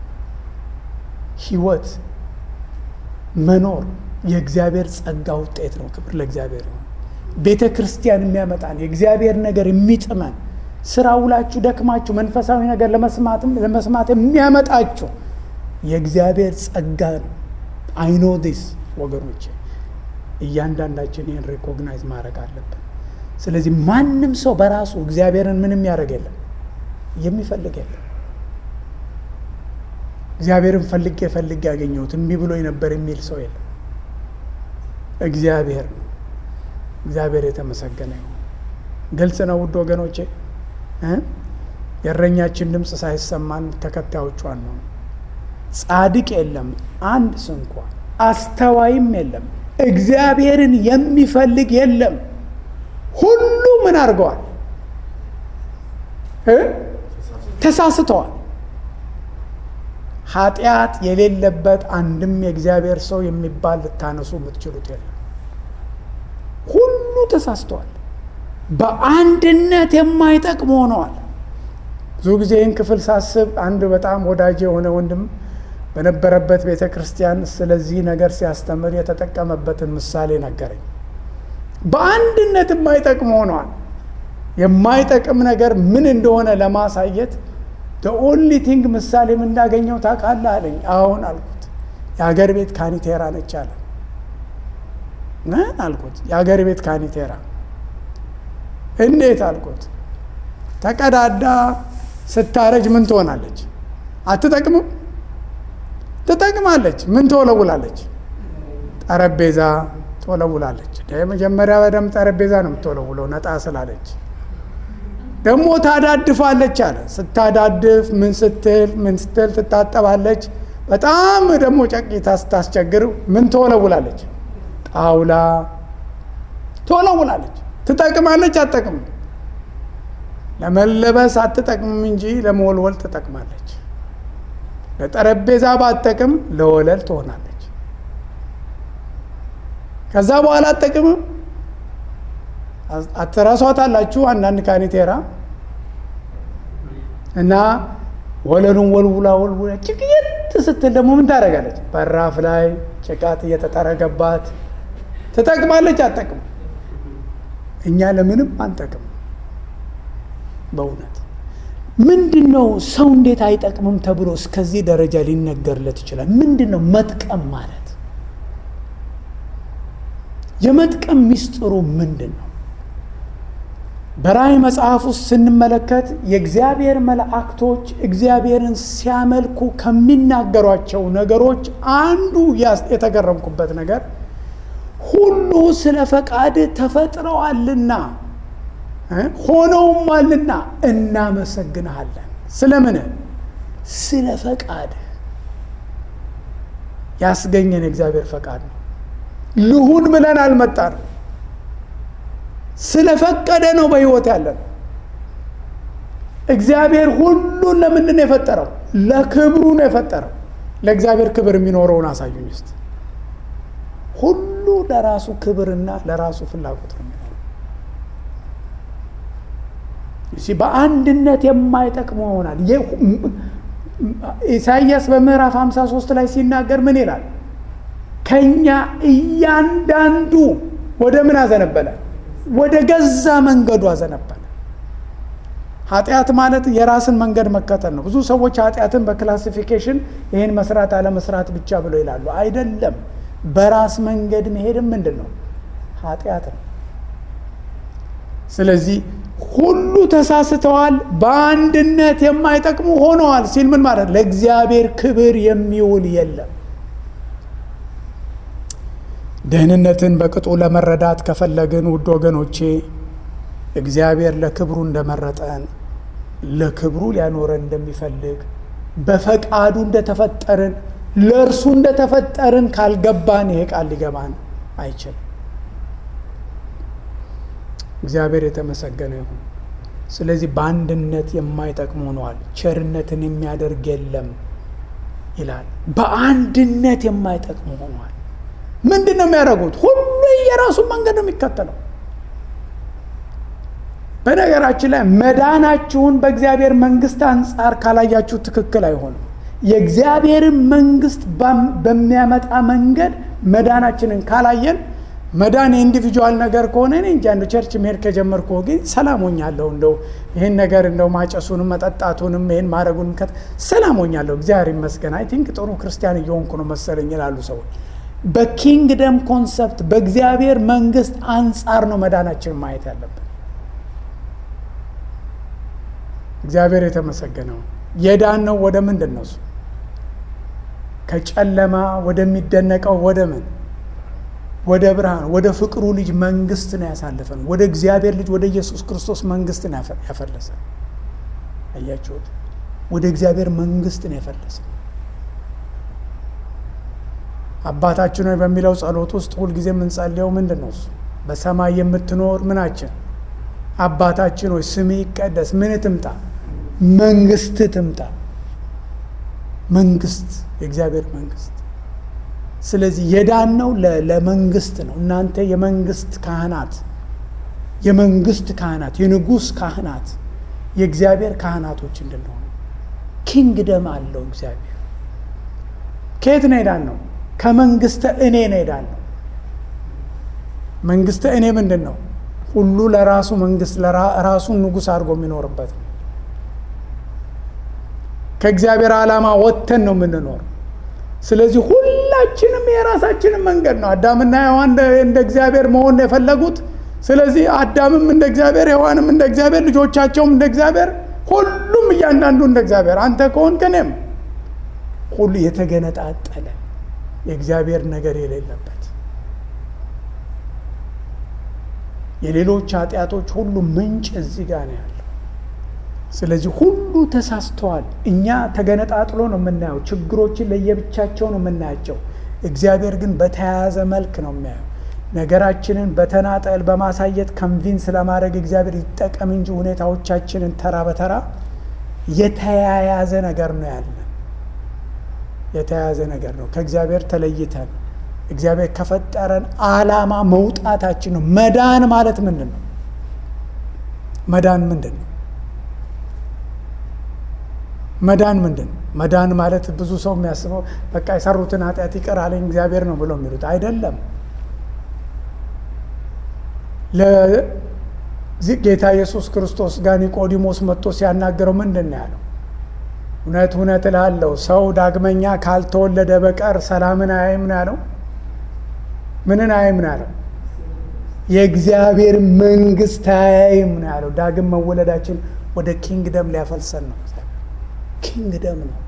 ህይወት መኖር የእግዚአብሔር ጸጋ ውጤት ነው። ክብር ለእግዚአብሔር ይሁን። ቤተ ክርስቲያን የሚያመጣን የእግዚአብሔር ነገር የሚጥመን ስራ ውላችሁ ደክማችሁ መንፈሳዊ ነገር ለመስማትም ለመስማት የሚያመጣችሁ የእግዚአብሔር ጸጋ ነው። አይኖ ዲስ ወገኖቼ፣ እያንዳንዳችን ይህን ሪኮግናይዝ ማድረግ አለብን። ስለዚህ ማንም ሰው በራሱ እግዚአብሔርን ምንም ያደርግ የለም የሚፈልግ የለም። እግዚአብሔርን ፈልጌ ፈልጌ ያገኘሁት እምቢ ብሎ ነበር የሚል ሰው የለም። እግዚአብሔር ነው። እግዚአብሔር የተመሰገነ ይሁን። ግልጽ ነው ውድ ወገኖቼ። የእረኛችን ድምፅ ሳይሰማን ተከታዮቿን ነው። ጻድቅ የለም አንድ ስንኳ፣ አስተዋይም የለም፣ እግዚአብሔርን የሚፈልግ የለም። ሁሉ ምን አድርገዋል? ተሳስተዋል። ኃጢአት የሌለበት አንድም የእግዚአብሔር ሰው የሚባል ልታነሱ የምትችሉት የለም። ሁሉ ተሳስተዋል። በአንድነት የማይጠቅሙ ሆነዋል። ብዙ ጊዜ ይህን ክፍል ሳስብ አንድ በጣም ወዳጅ የሆነ ወንድም በነበረበት ቤተ ክርስቲያን ስለዚህ ነገር ሲያስተምር የተጠቀመበትን ምሳሌ ነገረኝ። በአንድነት የማይጠቅሙ ሆነዋል። የማይጠቅም ነገር ምን እንደሆነ ለማሳየት ኦንሊ ቲንግ ምሳሌም እንዳገኘው ታውቃለህ አለኝ። አሁን አልኩት። የሀገር ቤት ካኒቴራ ነች አለ። ምን አልኩት? የሀገር ቤት ካኒቴራ እንዴት አልኩት። ተቀዳዳ ስታረጅ ምን ትሆናለች? አትጠቅምም? ትጠቅማለች። ምን ትወለውላለች? ጠረጴዛ ትወለውላለች። መጀመሪያ በደምብ ጠረጴዛ ነው የምትወለውለው ነጣ ስላለች ደግሞ ታዳድፋለች አለ። ስታዳድፍ ምን ስትል ምን ስትል ትታጠባለች። በጣም ደግሞ ጨቂታ ስታስቸግር ምን ትወለውላለች? ጣውላ ትወለውላለች። ትጠቅማለች? አትጠቅምም? ለመለበስ አትጠቅምም እንጂ ለመወልወል ትጠቅማለች። ለጠረጴዛ ባትጠቅም ለወለል ትሆናለች። ከዛ በኋላ አትጠቅምም። አትረሷታላችሁ። አንዳንድ ካኒቴራ እና ወለሉን ወልውላ ወልውላ ጭቅየት ስትል ደግሞ ምን ታደርጋለች? በራፍ ላይ ጭቃት እየተጠረገባት ትጠቅማለች። አትጠቅም? እኛ ለምንም አንጠቅም። በእውነት ምንድን ነው ሰው እንዴት አይጠቅምም ተብሎ እስከዚህ ደረጃ ሊነገርለት ይችላል? ምንድን ነው መጥቀም ማለት? የመጥቀም ሚስጥሩ ምንድን ነው? በራእይ መጽሐፍ ውስጥ ስንመለከት የእግዚአብሔር መላእክቶች እግዚአብሔርን ሲያመልኩ ከሚናገሯቸው ነገሮች አንዱ የተገረምኩበት ነገር ሁሉ ስለ ፈቃድ ተፈጥረዋልና ሆነውማልና እናመሰግንሃለን። ስለምን? ስለ ፈቃድ ያስገኘን የእግዚአብሔር ፈቃድ ነው። ልሁን ብለን አልመጣንም። ስለፈቀደ ነው በሕይወት ያለን። እግዚአብሔር ሁሉን ለምንድን ነው የፈጠረው? ለክብሩ ነው የፈጠረው። ለእግዚአብሔር ክብር የሚኖረውን አሳዩኝ እስቲ። ሁሉ ለራሱ ክብርና ለራሱ ፍላጎት ነው የሚኖረው። በአንድነት የማይጠቅሙ ይሆናል። ኢሳይያስ በምዕራፍ 53 ላይ ሲናገር ምን ይላል? ከኛ እያንዳንዱ ወደ ምን አዘነበለ? ወደ ገዛ መንገዱ አዘነበለ። ኃጢአት ማለት የራስን መንገድ መከተል ነው። ብዙ ሰዎች ኃጢአትን በክላሲፊኬሽን ይህን መስራት አለመስራት ብቻ ብለው ይላሉ። አይደለም። በራስ መንገድ መሄድም ምንድን ነው? ኃጢአት ነው። ስለዚህ ሁሉ ተሳስተዋል፣ በአንድነት የማይጠቅሙ ሆነዋል ሲል ምን ማለት ለእግዚአብሔር ክብር የሚውል የለም። ደህንነትን በቅጡ ለመረዳት ከፈለግን ውድ ወገኖቼ እግዚአብሔር ለክብሩ እንደመረጠን ለክብሩ ሊያኖረን እንደሚፈልግ በፈቃዱ እንደተፈጠርን ለእርሱ እንደተፈጠርን ካልገባን ይሄ ቃል ሊገባን አይችልም። እግዚአብሔር የተመሰገነ ይሁን። ስለዚህ በአንድነት የማይጠቅሙ ሆነዋል። ቸርነትን የሚያደርግ የለም ይላል። በአንድነት የማይጠቅሙ ሆነዋል። ምንድን ነው የሚያደርጉት? ሁሉ የራሱን መንገድ ነው የሚከተለው። በነገራችን ላይ መዳናችሁን በእግዚአብሔር መንግስት አንጻር ካላያችሁ ትክክል አይሆንም። የእግዚአብሔርን መንግስት በሚያመጣ መንገድ መዳናችንን ካላየን መዳን የኢንዲቪጁዋል ነገር ከሆነ እኔ እንጃ እንደው ቸርች መሄድ ከጀመርኩ ግን ሰላም ሆኛለሁ። እንደው ይህን ነገር እንደው ማጨሱንም መጠጣቱንም ይህን ማድረጉንም ሰላም ሆኛለሁ፣ እግዚአብሔር ይመስገን። አይ ቲንክ ጥሩ ክርስቲያን እየሆንኩ ነው መሰለኝ ይላሉ ሰዎች። በኪንግደም ኮንሰፕት በእግዚአብሔር መንግስት አንጻር ነው መዳናችንን ማየት ያለብን። እግዚአብሔር የተመሰገነው የዳን ነው ወደ ምንድን ነው እሱ ከጨለማ ወደሚደነቀው ወደ ምን ወደ ብርሃን ወደ ፍቅሩ ልጅ መንግስት ነው ያሳልፈን። ወደ እግዚአብሔር ልጅ ወደ ኢየሱስ ክርስቶስ መንግስት ነው ያፈለሰን። አያችሁት? ወደ እግዚአብሔር መንግስት ነው ያፈለሰን። አባታችን ሆይ በሚለው ጸሎት ውስጥ ሁልጊዜ የምንጸልየው ምንድን ነው? እሱ በሰማይ የምትኖር ምናችን አባታችን ሆይ ስም ይቀደስ፣ ምን ትምጣ? መንግስት ትምጣ። መንግስት፣ የእግዚአብሔር መንግስት ስለዚህ የዳነው ለመንግስት ነው። እናንተ የመንግስት ካህናት የመንግስት ካህናት የንጉሥ ካህናት የእግዚአብሔር ካህናቶች እንድንሆኑ ኪንግደም አለው እግዚአብሔር። ከየት ነው የዳን ነው? ከመንግስተ እኔ ነው የዳን ነው። መንግስተ እኔ ምንድን ነው? ሁሉ ለራሱ መንግስት ራሱን ንጉሥ አድርጎ የሚኖርበት ነው። ከእግዚአብሔር ዓላማ ወጥተን ነው የምንኖር። ስለዚህ ሁላችንም የራሳችንን መንገድ ነው። አዳምና ሔዋን እንደ እግዚአብሔር መሆን ነው የፈለጉት። ስለዚህ አዳምም እንደ እግዚአብሔር፣ ሔዋንም እንደ እግዚአብሔር፣ ልጆቻቸውም እንደ እግዚአብሔር፣ ሁሉም እያንዳንዱ እንደ እግዚአብሔር። አንተ ከሆንክ እኔም ሁሉ የተገነጣጠለ የእግዚአብሔር ነገር የሌለበት የሌሎች ኃጢአቶች ሁሉ ምንጭ እዚህ ጋር ነው ያለው። ስለዚህ ሁሉ ተሳስተዋል። እኛ ተገነጣጥሎ ነው የምናየው። ችግሮችን ለየብቻቸው ነው የምናያቸው። እግዚአብሔር ግን በተያያዘ መልክ ነው የሚያየው። ነገራችንን በተናጠል በማሳየት ከንቪንስ ለማድረግ እግዚአብሔር ይጠቀም እንጂ ሁኔታዎቻችንን ተራ በተራ የተያያዘ ነገር ነው ያለን። የተያያዘ ነገር ነው። ከእግዚአብሔር ተለይተን እግዚአብሔር ከፈጠረን ዓላማ መውጣታችን ነው። መዳን ማለት ምንድን ነው? መዳን ምንድን ነው? መዳን ምንድን ነው? መዳን ማለት ብዙ ሰው የሚያስበው በቃ የሰሩትን ኃጢአት ይቅር አለኝ እግዚአብሔር ነው ብለው የሚሉት አይደለም። ለጌታ ኢየሱስ ክርስቶስ ጋር ኒቆዲሞስ መጥቶ ሲያናገረው ምንድን ነው ያለው? እውነት እውነት እልሃለሁ ሰው ዳግመኛ ካልተወለደ በቀር ሰላምን አያይም ነው ያለው። ምንን አያይም ነው ያለው? የእግዚአብሔር መንግስት አያይም ነው ያለው። ዳግም መወለዳችን ወደ ኪንግደም ሊያፈልሰን ነው። ኪንግደም ነው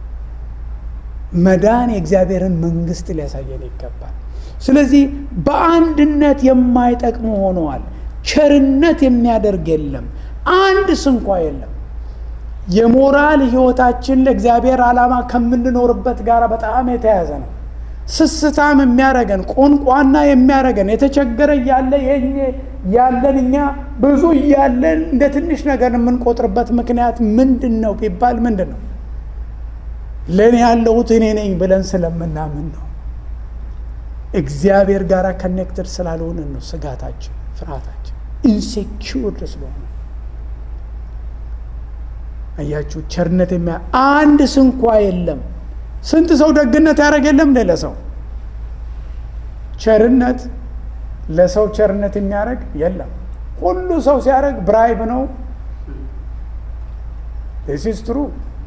መዳን የእግዚአብሔርን መንግስት ሊያሳየን ይገባል። ስለዚህ በአንድነት የማይጠቅሙ ሆነዋል። ቸርነት የሚያደርግ የለም፣ አንድ ስንኳ የለም። የሞራል ህይወታችን ለእግዚአብሔር ዓላማ ከምንኖርበት ጋር በጣም የተያያዘ ነው። ስስታም የሚያረገን ቆንቋና የሚያረገን የተቸገረ እያለ ያለን እኛ ብዙ እያለን እንደ ትንሽ ነገር የምንቆጥርበት ምክንያት ምንድን ነው ቢባል ምንድን ነው? ለእኔ ያለሁት እኔ ነኝ ብለን ስለምናምን ነው። እግዚአብሔር ጋር ከኔክትድ ስላልሆንን ነው ስጋታችን፣ ፍርሃታችን ኢንሴኪውርድ ስለሆነ አያችሁ። ቸርነት የሚያ አንድ ስንኳ የለም። ስንት ሰው ደግነት ያደረግ የለም እንደ ለሰው ቸርነት ለሰው ቸርነት የሚያደርግ የለም። ሁሉ ሰው ሲያደርግ ብራይብ ነው። ስ ትሩ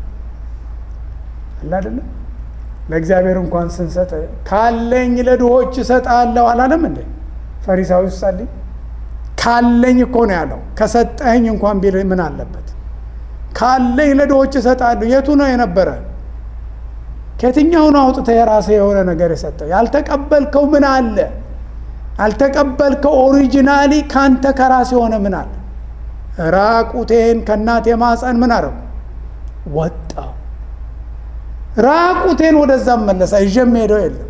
አለ አይደለም። ለእግዚአብሔር እንኳን ስንሰጥ ካለኝ ለድሆች እሰጣለሁ አላለም እንዴ? ፈሪሳዊ ጸልይ ካለኝ እኮ ነው ያለው። ከሰጠኸኝ እንኳን ቢል ምን አለበት? ካለኝ ለድሆች እሰጣለሁ። የቱ ነው የነበረ? ከየትኛውን አውጥተህ የራስህ የሆነ ነገር የሰጠው? ያልተቀበልከው ምን አለ? ያልተቀበልከው ኦሪጂናሊ ካንተ ከራስ የሆነ ምን አለ? ራቁቴን ከእናቴ ማፀን ምን አረጉ? ወጣው ራቁቴን ወደዛ መለሳ ይዤ የምሄደው የለም።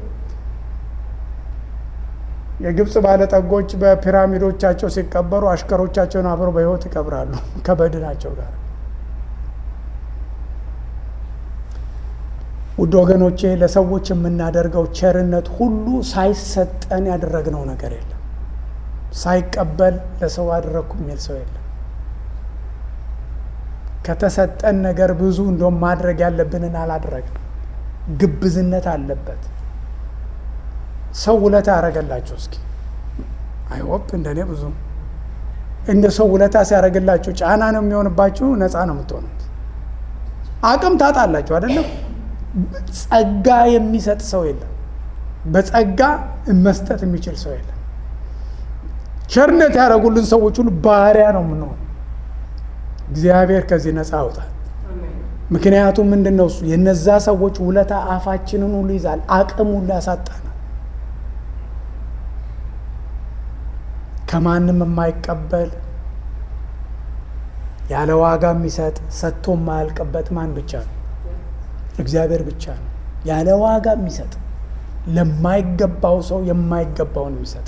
የግብፅ ባለጠጎች በፒራሚዶቻቸው ሲቀበሩ አሽከሮቻቸውን አብረው በሕይወት ይቀብራሉ ከበድናቸው ጋር። ውድ ወገኖቼ ለሰዎች የምናደርገው ቸርነት ሁሉ ሳይሰጠን ያደረግነው ነገር የለም። ሳይቀበል ለሰው አደረግኩ የሚል ሰው የለም። ከተሰጠን ነገር ብዙ እንደውም ማድረግ ያለብንን አላደረግንም። ግብዝነት አለበት። ሰው ውለታ ያደረገላችሁ እስኪ አይወፕ እንደኔ ብዙ እንደ ሰው ውለታ ሲያደርግላችሁ ጫና ነው የሚሆንባችሁ፣ ነፃ ነው የምትሆኑት። አቅም ታጣላችሁ አይደለም። ጸጋ የሚሰጥ ሰው የለም። በጸጋ መስጠት የሚችል ሰው የለም። ቸርነት ያደረጉልን ሰዎች ሁሉ ባሪያ ነው የምንሆኑ። እግዚአብሔር ከዚህ ነፃ አውጣል። ምክንያቱም ምንድን ነው እሱ የነዛ ሰዎች ውለታ አፋችንን ሁሉ ይዛል፣ አቅም ሁሉ ያሳጣናል። ከማንም የማይቀበል ያለ ዋጋ የሚሰጥ ሰጥቶ የማያልቅበት ማን ብቻ ነው? እግዚአብሔር ብቻ ነው። ያለ ዋጋ የሚሰጥ ለማይገባው ሰው የማይገባውን የሚሰጥ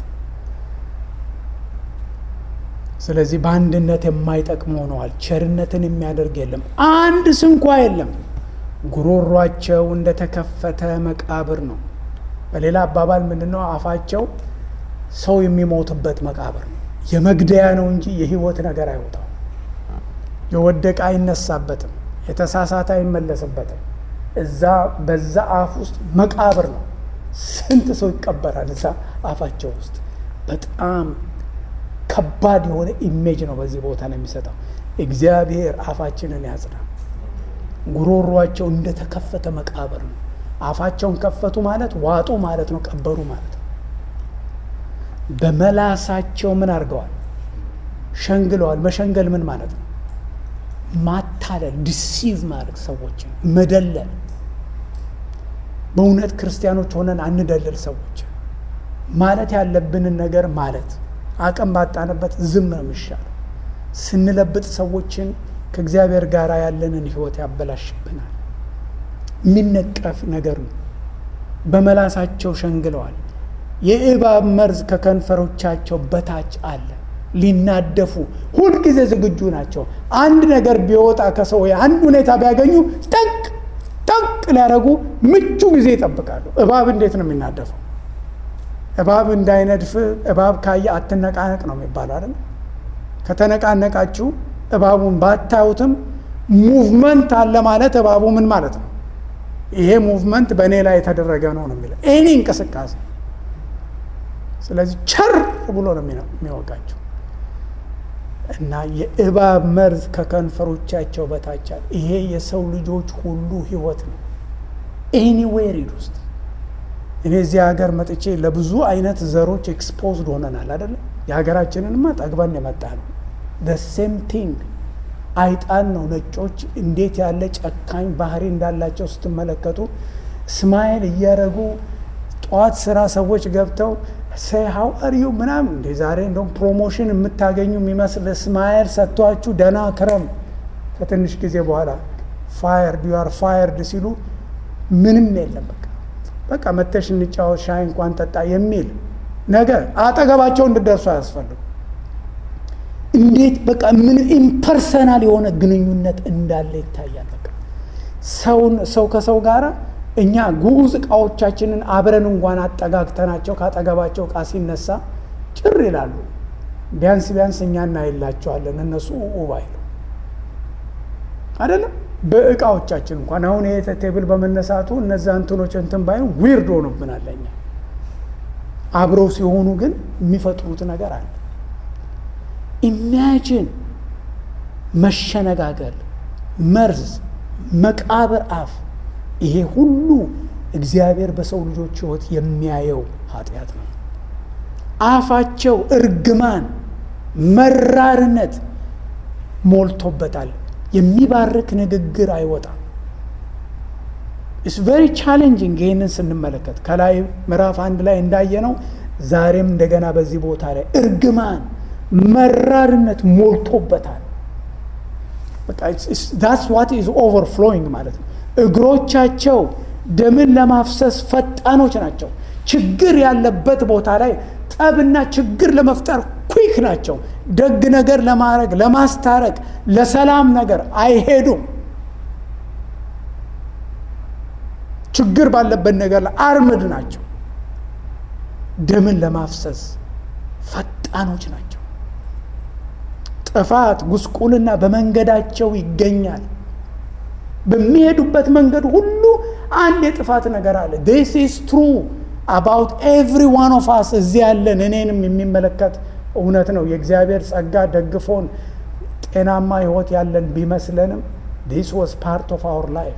ስለዚህ በአንድነት የማይጠቅሙ ሆነዋል። ቸርነትን የሚያደርግ የለም፣ አንድ ስንኳ የለም። ጉሮሯቸው እንደተከፈተ መቃብር ነው። በሌላ አባባል ምንድን ነው? አፋቸው ሰው የሚሞትበት መቃብር ነው። የመግደያ ነው እንጂ የህይወት ነገር አይወጣው። የወደቀ አይነሳበትም፣ የተሳሳተ አይመለስበትም። እዛ በዛ አፍ ውስጥ መቃብር ነው። ስንት ሰው ይቀበራል እዛ አፋቸው ውስጥ በጣም ከባድ የሆነ ኢሜጅ ነው በዚህ ቦታ ነው የሚሰጠው። እግዚአብሔር አፋችንን ያጽና። ጉሮሯቸው እንደተከፈተ መቃብር ነው። አፋቸውን ከፈቱ ማለት ዋጡ ማለት ነው፣ ቀበሩ ማለት ነው። በመላሳቸው ምን አድርገዋል? ሸንግለዋል። መሸንገል ምን ማለት ነው? ማታለል፣ ዲሲቭ ማድረግ፣ ሰዎችን መደለል። በእውነት ክርስቲያኖች ሆነን አንደልል ሰዎች ማለት ያለብንን ነገር ማለት አቅም ባጣንበት ዝም ነው የሚሻለው። ስንለብጥ ሰዎችን ከእግዚአብሔር ጋር ያለንን ሕይወት ያበላሽብናል። የሚነቀፍ ነገር ነው። በመላሳቸው ሸንግለዋል። የእባብ መርዝ ከከንፈሮቻቸው በታች አለ። ሊናደፉ ሁልጊዜ ዝግጁ ናቸው። አንድ ነገር ቢወጣ ከሰው አንድ ሁኔታ ቢያገኙ ጠቅ ጠቅ ሊያደርጉ ምቹ ጊዜ ይጠብቃሉ። እባብ እንዴት ነው የሚናደፈው? እባብ እንዳይነድፍ እባብ ካየ አትነቃነቅ ነው የሚባለው አይደል? ከተነቃነቃችሁ እባቡን ባታዩትም ሙቭመንት አለ ማለት እባቡ ምን ማለት ነው? ይሄ ሙቭመንት በእኔ ላይ የተደረገ ነው ነው የሚለው ኤኒ እንቅስቃሴ። ስለዚህ ቸር ብሎ ነው የሚወጋቸው እና የእባብ መርዝ ከከንፈሮቻቸው በታች አለ። ይሄ የሰው ልጆች ሁሉ ህይወት ነው። ኤኒዌር ሂድ ውስጥ እኔ እዚህ ሀገር መጥቼ ለብዙ አይነት ዘሮች ኤክስፖዝድ ሆነናል አይደለም። የሀገራችንንማ ጠግበን የመጣ ነው። ሴም ቲንግ አይጣን ነው። ነጮች እንዴት ያለ ጨካኝ ባህሪ እንዳላቸው ስትመለከቱ ስማይል እያደረጉ ጠዋት ስራ ሰዎች ገብተው ሰይ ሀው አር ዩ ምናምን እንደ ዛሬ እንደውም ፕሮሞሽን የምታገኙ የሚመስል ስማይል ሰጥቷችሁ ደህና ክረም፣ ከትንሽ ጊዜ በኋላ ፋየርድ ዩ አር ፋየርድ ሲሉ ምንም የለም። በቃ በቃ መተሽ እንጫወት ሻይ እንኳን ጠጣ የሚል ነገር አጠገባቸው እንድደርሱ አያስፈልጉ። እንዴት በቃ ምን ኢምፐርሰናል የሆነ ግንኙነት እንዳለ ይታያል። በቃ ሰውን ሰው ከሰው ጋር እኛ ጉዝ እቃዎቻችንን አብረን እንኳን አጠጋግተናቸው ካጠገባቸው እቃ ሲነሳ ጭር ይላሉ። ቢያንስ ቢያንስ እኛ እናይላቸዋለን፣ እነሱ ኡባ ይሉ አይደለም። በእቃዎቻችን እንኳን አሁን ይሄ ቴብል በመነሳቱ እነዛ እንትኖች እንትን ባይሆን ዊርድ ሆኖብናል እኛ። አብረው ሲሆኑ ግን የሚፈጥሩት ነገር አለ። ኢማጂን መሸነጋገል፣ መርዝ፣ መቃብር አፍ ይሄ ሁሉ እግዚአብሔር በሰው ልጆች ሕይወት የሚያየው ኃጢአት ነው። አፋቸው እርግማን፣ መራርነት ሞልቶበታል። የሚባርክ ንግግር አይወጣም። ኢትስ ቬሪ ቻሌንጂንግ። ይህንን ስንመለከት ከላይ ምዕራፍ አንድ ላይ እንዳየነው ዛሬም እንደገና በዚህ ቦታ ላይ እርግማን፣ መራርነት ሞልቶበታል። ዳትስ ዋት ኢዝ ኦቨርፍሎዊንግ ማለት ነው። እግሮቻቸው ደምን ለማፍሰስ ፈጣኖች ናቸው። ችግር ያለበት ቦታ ላይ ጠብና ችግር ለመፍጠር ኩክ ናቸው። ደግ ነገር ለማድረግ ለማስታረቅ፣ ለሰላም ነገር አይሄዱም። ችግር ባለበት ነገር ላይ አርምድ ናቸው። ደምን ለማፍሰስ ፈጣኖች ናቸው። ጥፋት፣ ጉስቁልና በመንገዳቸው ይገኛል። በሚሄዱበት መንገድ ሁሉ አንድ የጥፋት ነገር አለ። ዲስ ኢዝ ትሩ አባውት ኤቭሪ ዋን ኦፍ አስ እዚህ ያለን እኔንም የሚመለከት እውነት ነው። የእግዚአብሔር ጸጋ ደግፎን ጤናማ ሕይወት ያለን ቢመስለንም ዲስ ዋዝ ፓርት ኦፍ አወር ላይፍ።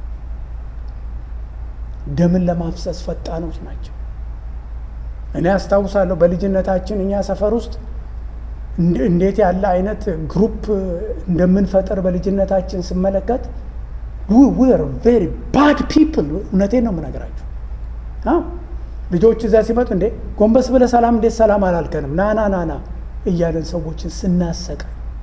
ደምን ለማፍሰስ ፈጣኖች ናቸው። እኔ አስታውሳለሁ በልጅነታችን እኛ ሰፈር ውስጥ እንዴት ያለ አይነት ግሩፕ እንደምንፈጥር በልጅነታችን ስመለከት ዌር ቬሪ ባድ ፒፕል። እውነቴን ነው የምነግራችሁ። ልጆች እዛ ሲመጡ እንዴ ጎንበስ ብለህ ሰላም እንዴት ሰላም አላልከንም? ና ና ና ና እያለን ሰዎችን ስናሰቀ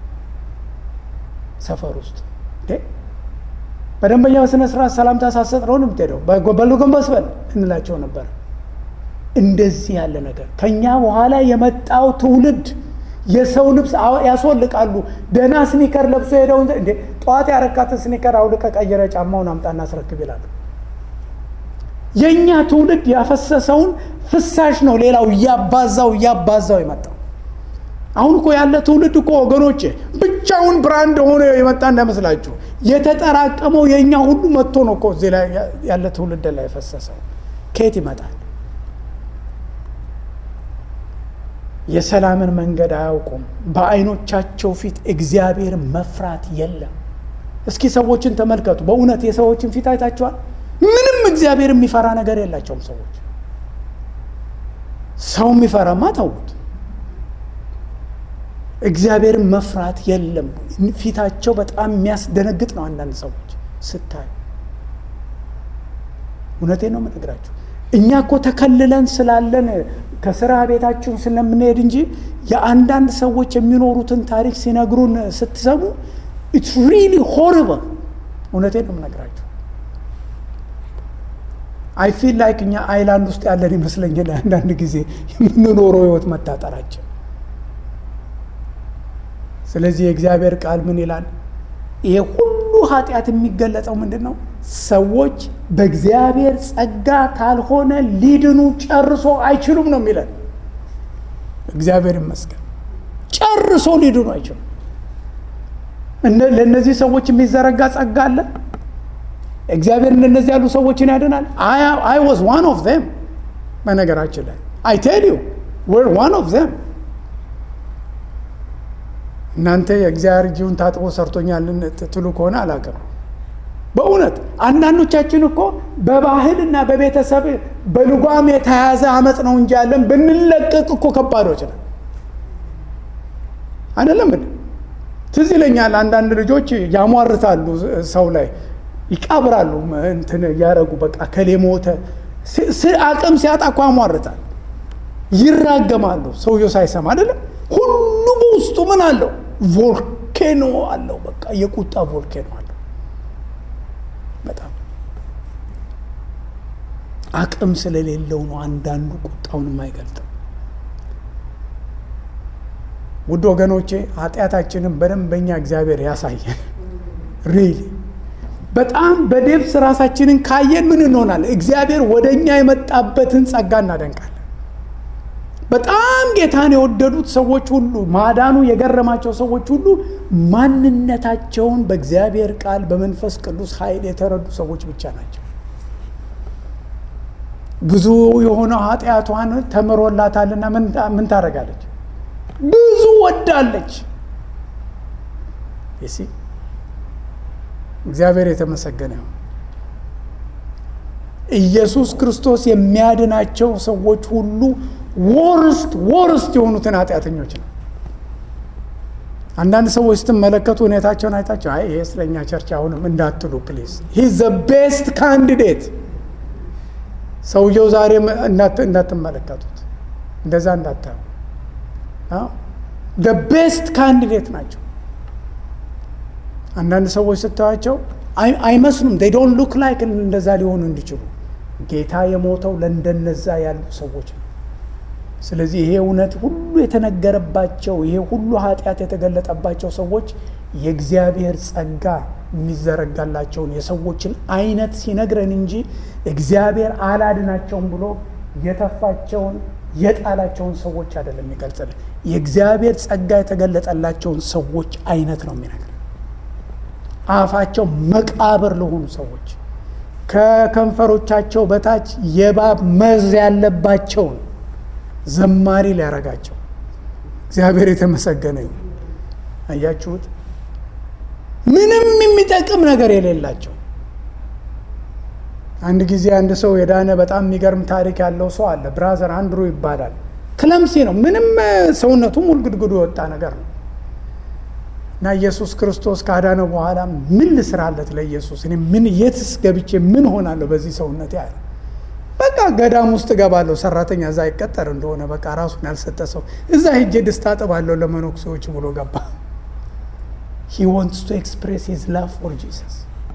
ሰፈር ውስጥ በደንበኛ በስነ ስርዓት ሰላምታ ሳሰጥ ነው የምትሄደው፣ በሉ ጎንበስ በል እንላቸው ነበር። እንደዚህ ያለ ነገር ከኛ በኋላ የመጣው ትውልድ የሰው ልብስ ያስወልቃሉ። ደህና ስኒከር ለብሶ ሄደውን እንዴ ጠዋት ያረካትን ስኒከር አውልቀ ቀይረ ጫማውን አምጣና አስረክብ ይላሉ። የእኛ ትውልድ ያፈሰሰውን ፍሳሽ ነው ሌላው እያባዛው እያባዛው የመጣው። አሁን እኮ ያለ ትውልድ እኮ ወገኖቼ ብቻውን ብራንድ ሆኖ የመጣ እንዳይመስላችሁ የተጠራቀመው የእኛ ሁሉ መጥቶ ነው እኮ እዚህ ላይ ያለ ትውልድ ላይ የፈሰሰው። ከየት ይመጣል? የሰላምን መንገድ አያውቁም። በዓይኖቻቸው ፊት እግዚአብሔር መፍራት የለም። እስኪ ሰዎችን ተመልከቱ። በእውነት የሰዎችን ፊት አይታችኋል? ምንም እግዚአብሔር የሚፈራ ነገር የላቸውም ሰዎች። ሰው የሚፈራማ ተዉት። እግዚአብሔርን መፍራት የለም። ፊታቸው በጣም የሚያስደነግጥ ነው። አንዳንድ ሰዎች ስታዩ እውነቴን ነው የምነግራችሁ። እኛ እኮ ተከልለን ስላለን ከስራ ቤታችን ስለምንሄድ እንጂ የአንዳንድ ሰዎች የሚኖሩትን ታሪክ ሲነግሩን ስትሰሙ ኢትስ ሪሊ ሆሪብል። እውነቴን ነው የምነግራችሁ። አይ ፊል ላይክ እኛ አይላንድ ውስጥ ያለን ይመስለኛል አንዳንድ ጊዜ የምንኖረው ህይወት መታጠራችን። ስለዚህ የእግዚአብሔር ቃል ምን ይላል? ይሄ ሁሉ ኃጢአት የሚገለጸው ምንድን ነው? ሰዎች በእግዚአብሔር ጸጋ ካልሆነ ሊድኑ ጨርሶ አይችሉም ነው የሚለን። እግዚአብሔር ይመስገን ጨርሶ ሊድኑ አይችሉም። ለእነዚህ ሰዎች የሚዘረጋ ጸጋ አለ። እግዚአብሔር እንደነዚህ ያሉ ሰዎችን ያድናል። አይ ዋዝ ዋን ኦፍ ዘም። በነገራችን ላይ አይ ቴል ዩ ወር ዋን ኦፍ ዘም። እናንተ የእግዚአብሔር እጅውን ታጥቦ ሰርቶኛል ትሉ ከሆነ አላውቅም። በእውነት አንዳንዶቻችን እኮ በባህልና በቤተሰብ በልጓም የተያዘ አመፅ ነው እንጂ ያለን ብንለቀቅ እኮ ከባዶች ነን። አይደለም ምን ትዝ ይለኛል። አንዳንድ ልጆች ያሟርታሉ፣ ሰው ላይ ይቃብራሉ፣ እንትን እያደረጉ በቃ ከሌ ሞተ። አቅም ሲያጣ እኮ ያሟርታል፣ ይራገማሉ፣ ሰውየው ሳይሰማ አይደለም። ሁሉ በውስጡ ምን አለው? ቮልኬኖ አለው። በቃ የቁጣ ቮልኬኖ አለው። በጣም አቅም ስለሌለው ነው አንዳንዱ ቁጣውን የማይገልጠው። ውድ ወገኖቼ ኃጢአታችንን በደንብ በኛ እግዚአብሔር ያሳየን። ሪሊ በጣም በዴብስ ራሳችንን ካየን ምን እንሆናለን? እግዚአብሔር ወደ እኛ የመጣበትን ጸጋ እናደንቃለን። በጣም ጌታን የወደዱት ሰዎች ሁሉ ማዳኑ የገረማቸው ሰዎች ሁሉ ማንነታቸውን በእግዚአብሔር ቃል በመንፈስ ቅዱስ ኃይል የተረዱ ሰዎች ብቻ ናቸው። ብዙ የሆነ ኃጢአቷን ተምሮላታልና ምን ታደርጋለች? ብዙ ወዳለች። ይሲ እግዚአብሔር የተመሰገነ ይሁን። ኢየሱስ ክርስቶስ የሚያድናቸው ሰዎች ሁሉ ወርስት ወርስት የሆኑትን ኃጢአተኞች ነው። አንዳንድ ሰዎች ስትመለከቱ ሁኔታቸውን አይታቸው አይ ይሄ ስለኛ ቸርች አሁንም እንዳትሉ ፕሊዝ። ሂ ዘ ቤስት ካንዲዴት። ሰውየው ዛሬ እንዳትመለከቱት፣ እንደዛ እንዳታዩ። ደ ቤስት ካንዲዴት ናቸው። አንዳንድ ሰዎች ስታዩቸው አይመስሉም። ዴይ ዶንት ሉክ ላይክ እንደዛ ሊሆኑ እንዲችሉ ጌታ የሞተው ለእንደነዛ ያሉ ሰዎች ነው። ስለዚህ ይሄ እውነት ሁሉ የተነገረባቸው ይሄ ሁሉ ኃጢአት የተገለጠባቸው ሰዎች የእግዚአብሔር ጸጋ የሚዘረጋላቸውን የሰዎችን አይነት ሲነግረን እንጂ እግዚአብሔር አላድናቸውም ብሎ የተፋቸውን የጣላቸውን ሰዎች አይደለም የሚገልጽልን። የእግዚአብሔር ጸጋ የተገለጠላቸውን ሰዎች አይነት ነው የሚነግረን። አፋቸው መቃብር ለሆኑ ሰዎች ከከንፈሮቻቸው በታች የእባብ መርዝ ያለባቸውን ዘማሪ ሊያረጋቸው እግዚአብሔር የተመሰገነ ይሁን። አያችሁት? ምንም የሚጠቅም ነገር የሌላቸው። አንድ ጊዜ አንድ ሰው የዳነ በጣም የሚገርም ታሪክ ያለው ሰው አለ። ብራዘር አንድሩ ይባላል። ክለምሲ ነው። ምንም ሰውነቱ ሙልግድግዱ የወጣ ነገር ነው እና ኢየሱስ ክርስቶስ ካዳነው በኋላ ምን ልስራለት ለኢየሱስ እኔ ምን የትስ ገብቼ ምን ሆናለሁ በዚህ ሰውነት ያለ በቃ ገዳም ውስጥ እገባለሁ። ሰራተኛ እዛ ይቀጠር እንደሆነ በቃ ራሱን ያልሰጠ ሰው እዛ ሄጄ ድስት አጥባለሁ ለመነኩሴዎች ብሎ ገባ። ሂ ዋንትስ ቱ ኤክስፕሬስ ሂዝ ላቭ ፎር ጂሰስ።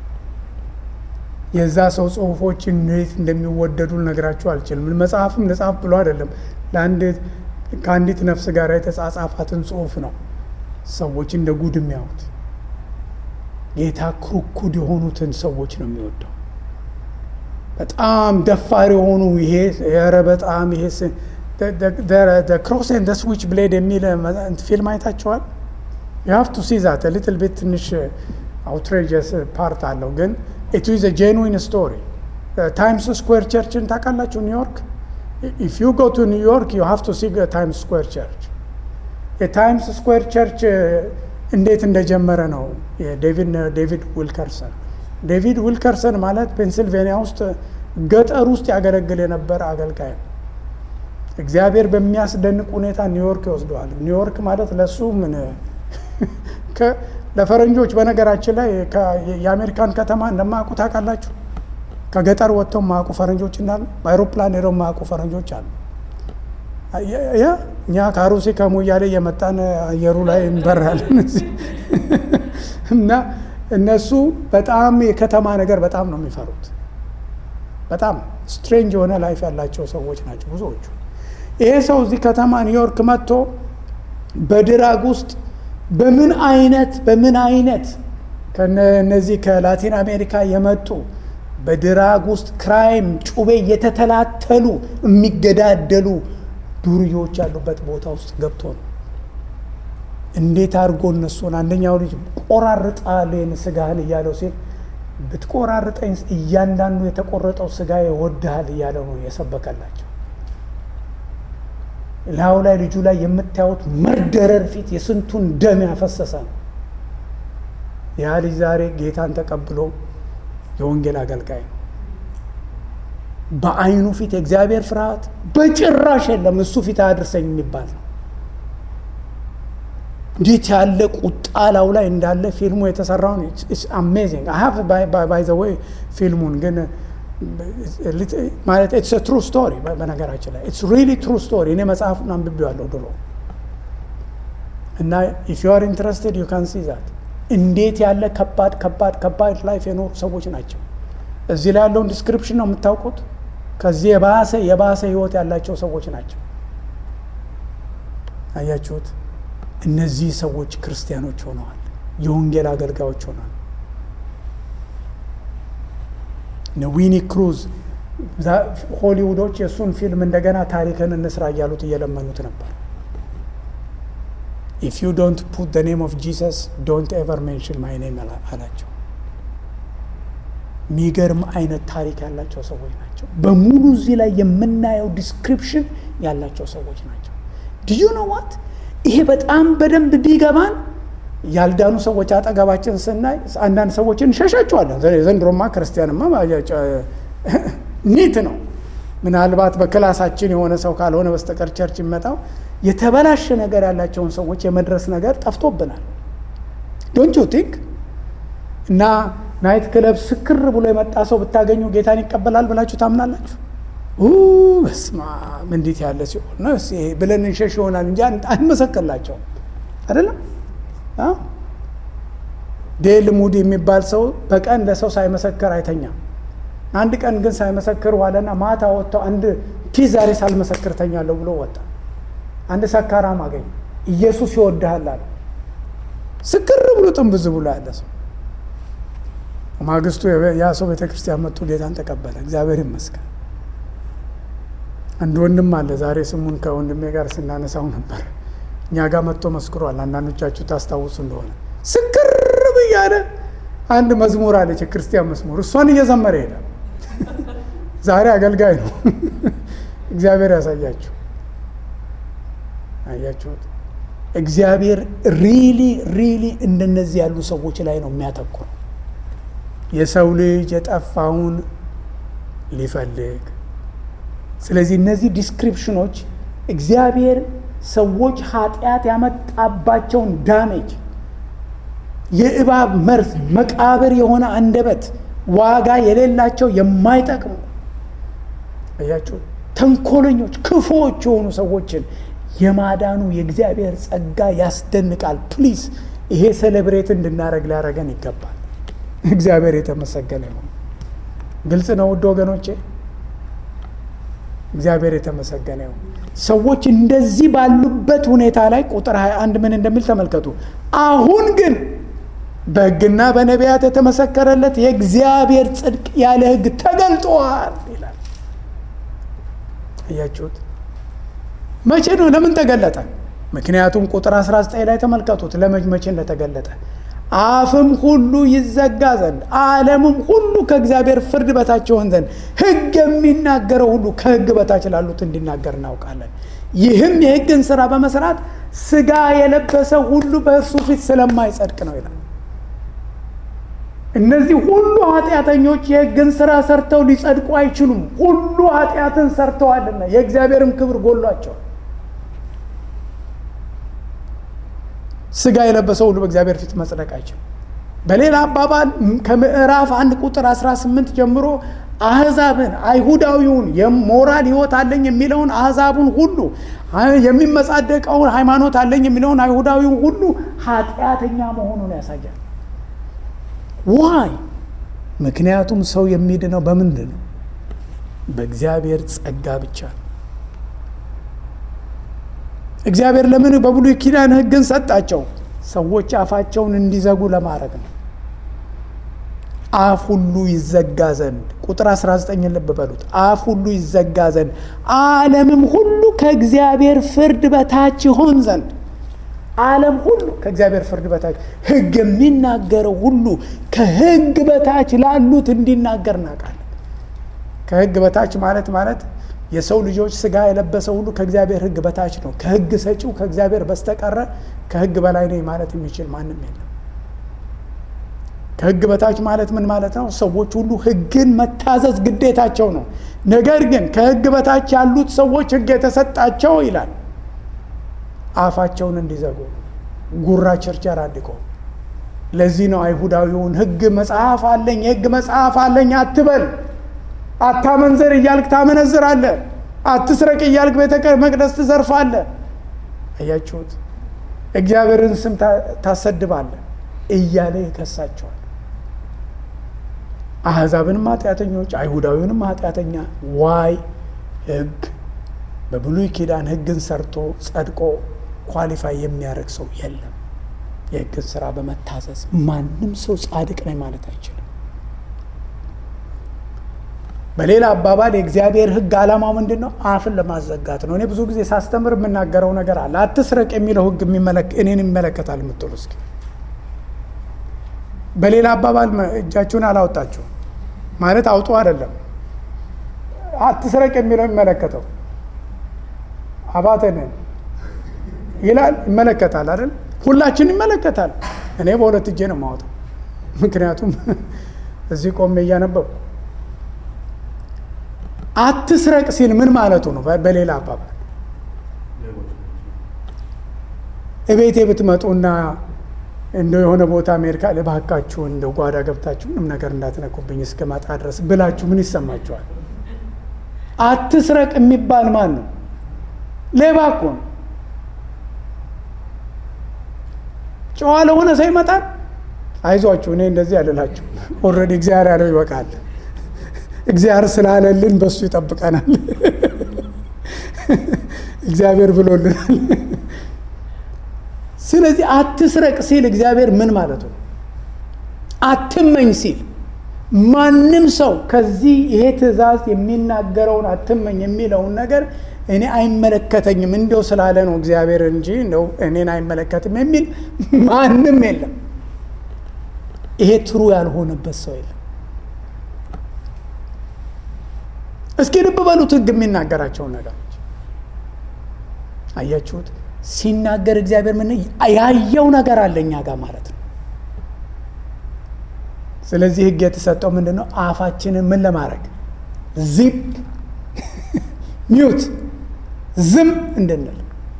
የዛ ሰው ጽሁፎች እንዴት እንደሚወደዱ ልነግራችሁ አልችልም። መጽሐፍም ልጻፍ ብሎ አይደለም ከአንዲት ነፍስ ጋር የተጻጻፋትን ጽሁፍ ነው ሰዎች እንደ ጉድ የሚያዩት። ጌታ ክሩኩድ የሆኑትን ሰዎች ነው የሚወደው። በጣም ደፋር የሆኑ ይሄ ኧረ በጣም ይሄ ክሮስ ኤንድ ስዊች ብሌድ የሚል ፊልም አይታችኋል? ዩ ሃቭ ቱ ሲ ዛት ሊትል ቤት ትንሽ አውትሬጀስ ፓርት አለው፣ ግን ኢት ኢዝ ጄንዊን ስቶሪ። ታይምስ ስኩዌር ቸርችን ታውቃላችሁ? ኒውዮርክ ኢፍ ዩ ጎ ቱ ኒውዮርክ ዩ ሃቭ ቱ ሲ ታይምስ ስኩዌር ቸርች። የታይምስ ስኩዌር ቸርች እንዴት እንደጀመረ ነው ዴቪድ ዊልከርሰን ዴቪድ ዊልከርሰን ማለት ፔንሲልቬኒያ ውስጥ ገጠር ውስጥ ያገለግል የነበረ አገልጋይ ነው። እግዚአብሔር በሚያስደንቅ ሁኔታ ኒውዮርክ ይወስደዋል። ኒውዮርክ ማለት ለሱ ምን ለፈረንጆች በነገራችን ላይ የአሜሪካን ከተማ እንደማያውቁ ታውቃላችሁ። ከገጠር ወጥተው የማያውቁ ፈረንጆች እንዳሉ በአይሮፕላን ሄደው የማያውቁ ፈረንጆች አሉ። ያ እኛ ከአሩሲ ከሞያሌ እየመጣን አየሩ ላይ እንበራለን እና እነሱ በጣም የከተማ ነገር በጣም ነው የሚፈሩት። በጣም ስትሬንጅ የሆነ ላይፍ ያላቸው ሰዎች ናቸው ብዙዎቹ። ይሄ ሰው እዚህ ከተማ ኒውዮርክ መጥቶ በድራግ ውስጥ በምን አይነት በምን አይነት ከነዚህ ከላቲን አሜሪካ የመጡ በድራግ ውስጥ ክራይም ጩቤ እየተተላተሉ የሚገዳደሉ ዱርዮች ያሉበት ቦታ ውስጥ ገብቶ ነው እንዴት አድርጎ እነሱን አንደኛው ልጅ ቆራርጣልን ስጋህን እያለው ሲል ብትቆራርጠኝ እያንዳንዱ የተቆረጠው ስጋ ይወድሃል እያለው ነው የሰበከላቸው። ላዩ ላይ ልጁ ላይ የምታዩት መርደረር ፊት የስንቱን ደም ያፈሰሰ ነው። ያ ልጅ ዛሬ ጌታን ተቀብሎ የወንጌል አገልጋይ ነው። በዓይኑ ፊት የእግዚአብሔር ፍርሃት በጭራሽ የለም። እሱ ፊት አያድርሰኝ የሚባል ነው። እንዴት ያለ ቁጣ ላዩ ላይ እንዳለ ፊልሙ የተሰራውን አሜዚንግ ሀቭ ባይ ዘ ወይ ፊልሙን ግን ማለት ኢትስ ትሩ ስቶሪ በነገራችን ላይ ኢትስ ሪሊ ትሩ ስቶሪ። እኔ መጽሐፉን አንብቤዋለሁ ድሮ እና ኢፍ ዩ አር ኢንትረስትድ ዩ ካን ሲ ዛት እንዴት ያለ ከባድ ከባድ ከባድ ላይፍ የኖሩ ሰዎች ናቸው። እዚህ ላይ ያለውን ዲስክሪፕሽን ነው የምታውቁት። ከዚህ የባሰ የባሰ ህይወት ያላቸው ሰዎች ናቸው። አያችሁት? እነዚህ ሰዎች ክርስቲያኖች ሆነዋል፣ የወንጌል አገልጋዮች ሆነዋል። ዊኒ ክሩዝ ሆሊውዶች የእሱን ፊልም እንደገና ታሪክን እንስራ እያሉት እየለመኑት ነበር። ኢፍ ዩ ዶንት ፑት ደ ኔም ኦፍ ጂሰስ ዶንት ኤቨር ሜንሽን ማይ ኔም አላቸው። የሚገርም አይነት ታሪክ ያላቸው ሰዎች ናቸው። በሙሉ እዚህ ላይ የምናየው ዲስክሪፕሽን ያላቸው ሰዎች ናቸው። ድዩ ነው ዋት ይሄ በጣም በደንብ ቢገባን ያልዳኑ ሰዎች አጠገባችን ስናይ አንዳንድ ሰዎችን እንሸሻቸዋለን። ዘንድሮማ ክርስቲያንማ ኒት ነው። ምናልባት በክላሳችን የሆነ ሰው ካልሆነ በስተቀር ቸርች የሚመጣው የተበላሸ ነገር ያላቸውን ሰዎች የመድረስ ነገር ጠፍቶብናል። ዶንት ዩ ቲንክ እና ናይት ክለብ ስክር ብሎ የመጣ ሰው ብታገኙ ጌታን ይቀበላል ብላችሁ ታምናላችሁ? በስማ እንዴት ያለ ሲሆን ነው ብለን እንሸሽ ይሆናል እንጂ አንመሰክርላቸውም። አይደለም ዴል ሙድ የሚባል ሰው በቀን ለሰው ሳይመሰክር አይተኛም። አንድ ቀን ግን ሳይመሰክር ዋለና ማታ ወጥተው አንድ ቲ ዛሬ ሳልመሰክር ተኛለሁ ብሎ ወጣ። አንድ ሰካራም አገኘ። ኢየሱስ ይወድሃል አለ። ስክር ብሎ ጥንብዝ ብሎ ያለ ሰው ማግስቱ ያ ሰው ቤተ ክርስቲያን መጥቶ ጌታን ተቀበለ። እግዚአብሔር ይመስገን። አንድ ወንድም አለ። ዛሬ ስሙን ከወንድሜ ጋር ስናነሳው ነበር። እኛ ጋር መጥቶ መስክሯል። አንዳንዶቻችሁ ታስታውሱ እንደሆነ ስክር ብያለ አንድ መዝሙር አለች፣ የክርስቲያን መዝሙር። እሷን እየዘመረ ይሄዳል። ዛሬ አገልጋይ ነው። እግዚአብሔር ያሳያችሁ። አያችሁት? እግዚአብሔር ሪሊ ሪሊ እንደነዚህ ያሉ ሰዎች ላይ ነው የሚያተኩረው። የሰው ልጅ የጠፋውን ሊፈልግ ስለዚህ እነዚህ ዲስክሪፕሽኖች እግዚአብሔር ሰዎች ኃጢአት ያመጣባቸውን ዳሜጅ የእባብ መርዝ መቃብር የሆነ አንደበት ዋጋ የሌላቸው የማይጠቅሙ አያችሁ ተንኮለኞች ክፉዎች የሆኑ ሰዎችን የማዳኑ የእግዚአብሔር ጸጋ ያስደንቃል ፕሊዝ ይሄ ሴሌብሬት እንድናደረግ ሊያደረገን ይገባል እግዚአብሔር የተመሰገነ ይሁን ግልጽ ነው ውድ ወገኖቼ እግዚአብሔር የተመሰገነ ይሁን ሰዎች እንደዚህ ባሉበት ሁኔታ ላይ ቁጥር 21 ምን እንደሚል ተመልከቱ አሁን ግን በሕግና በነቢያት የተመሰከረለት የእግዚአብሔር ጽድቅ ያለ ሕግ ተገልጧል ይላል እያችሁት መቼ ነው ለምን ተገለጠ ምክንያቱም ቁጥር 19 ላይ ተመልከቱት ለመቼ እንደተገለጠ አፍም ሁሉ ይዘጋ ዘንድ ዓለምም ሁሉ ከእግዚአብሔር ፍርድ በታች ይሆን ዘንድ ሕግ የሚናገረው ሁሉ ከሕግ በታች ላሉት እንዲናገር እናውቃለን። ይህም የሕግን ስራ በመስራት ስጋ የለበሰ ሁሉ በእርሱ ፊት ስለማይጸድቅ ነው ይላል። እነዚህ ሁሉ ኃጢአተኞች የሕግን ስራ ሰርተው ሊጸድቁ አይችሉም። ሁሉ ኃጢአትን ሰርተዋልና የእግዚአብሔርም ክብር ጎሏቸዋል። ስጋ የለበሰው ሁሉ በእግዚአብሔር ፊት መጽደቅ አይችልም። በሌላ አባባል ከምዕራፍ አንድ ቁጥር 18 ጀምሮ አህዛብን አይሁዳዊውን የሞራል ህይወት አለኝ የሚለውን አህዛቡን ሁሉ የሚመጻደቀውን ሃይማኖት አለኝ የሚለውን አይሁዳዊውን ሁሉ ኃጢአተኛ መሆኑን ያሳያል። ዋይ ምክንያቱም ሰው የሚድነው በምንድን ነው? በእግዚአብሔር ጸጋ ብቻ ነው። እግዚአብሔር ለምን በብሉይ ኪዳን ህግን ሰጣቸው? ሰዎች አፋቸውን እንዲዘጉ ለማድረግ ነው። አፍ ሁሉ ይዘጋ ዘንድ ቁጥር 19 ልብ በሉት። አፍ ሁሉ ይዘጋ ዘንድ ዓለምም ሁሉ ከእግዚአብሔር ፍርድ በታች ይሆን ዘንድ ዓለም ሁሉ ከእግዚአብሔር ፍርድ በታች ሕግ የሚናገረው ሁሉ ከሕግ በታች ላሉት እንዲናገር እናውቃለን። ከሕግ በታች ማለት ማለት የሰው ልጆች ስጋ የለበሰ ሁሉ ከእግዚአብሔር ሕግ በታች ነው። ከሕግ ሰጪው ከእግዚአብሔር በስተቀረ ከሕግ በላይ ነኝ ማለት የሚችል ማንም የለም። ከሕግ በታች ማለት ምን ማለት ነው? ሰዎች ሁሉ ሕግን መታዘዝ ግዴታቸው ነው። ነገር ግን ከሕግ በታች ያሉት ሰዎች ሕግ የተሰጣቸው ይላል አፋቸውን እንዲዘጉ ጉራ ቸርቸር አድቀው። ለዚህ ነው አይሁዳዊውን ሕግ መጽሐፍ አለኝ የሕግ መጽሐፍ አለኝ አትበል አታመንዘር እያልክ ታመነዝራለህ። አትስረቅ እያልክ ቤተ መቅደስ ትዘርፋለህ። አያችሁት? እግዚአብሔርን ስም ታሰድባለህ እያለ ይከሳቸዋል። አሕዛብንም ኃጢአተኞች፣ አይሁዳዊንም ኃጢአተኛ። ዋይ ሕግ በብሉይ ኪዳን ሕግን ሰርቶ ጸድቆ ኳሊፋይ የሚያደርግ ሰው የለም። የሕግን ስራ በመታዘዝ ማንም ሰው ጻድቅ ነኝ ማለት አይችልም። በሌላ አባባል የእግዚአብሔር ሕግ ዓላማው ምንድን ነው? አፍን ለማዘጋት ነው። እኔ ብዙ ጊዜ ሳስተምር የምናገረው ነገር አለ። አትስረቅ የሚለው ሕግ እኔን ይመለከታል የምትሉ እስኪ በሌላ አባባል እጃችሁን አላወጣችሁ ማለት አውጡ አይደለም። አትስረቅ የሚለው የሚመለከተው አባተንን ይላል ይመለከታል አይደል? ሁላችን ይመለከታል። እኔ በሁለት እጄ ነው የማወጣው፣ ምክንያቱም እዚህ ቆሜ እያነበብኩ አትስረቅ ሲል ምን ማለቱ ነው? በሌላ አባባል እቤቴ ብትመጡና እንደ የሆነ ቦታ አሜሪካ ልባካችሁ እንደ ጓዳ ገብታችሁ ምንም ነገር እንዳትነኩብኝ እስከመጣ ድረስ ብላችሁ ምን ይሰማችኋል? አትስረቅ የሚባል ማን ነው? ሌባ እኮ ነው። ጨዋ ለሆነ ሰው ይመጣል። አይዟችሁ እኔ እንደዚህ አልላችሁ። ኦልሬዲ እግዚአብሔር ያለው ይበቃል። እግዚአብሔር ስላለልን በሱ ይጠብቀናል። እግዚአብሔር ብሎልናል። ስለዚህ አትስረቅ ሲል እግዚአብሔር ምን ማለቱ ነው? አትመኝ ሲል ማንም ሰው ከዚህ ይሄ ትእዛዝ የሚናገረውን አትመኝ የሚለውን ነገር እኔ አይመለከተኝም እንደው ስላለ ነው እግዚአብሔር እንጂ እንደው እኔን አይመለከትም የሚል ማንም የለም። ይሄ ትሩ ያልሆነበት ሰው የለም። እስኪ ልብ በሉት ሕግ የሚናገራቸውን ነገሮች አያችሁት? ሲናገር እግዚአብሔር ምን ያየው ነገር አለ እኛ ጋር ማለት ነው። ስለዚህ ሕግ የተሰጠው ምንድን ነው? አፋችንን ምን ለማድረግ ዚፕ ሚዩት ዝም እንድንል።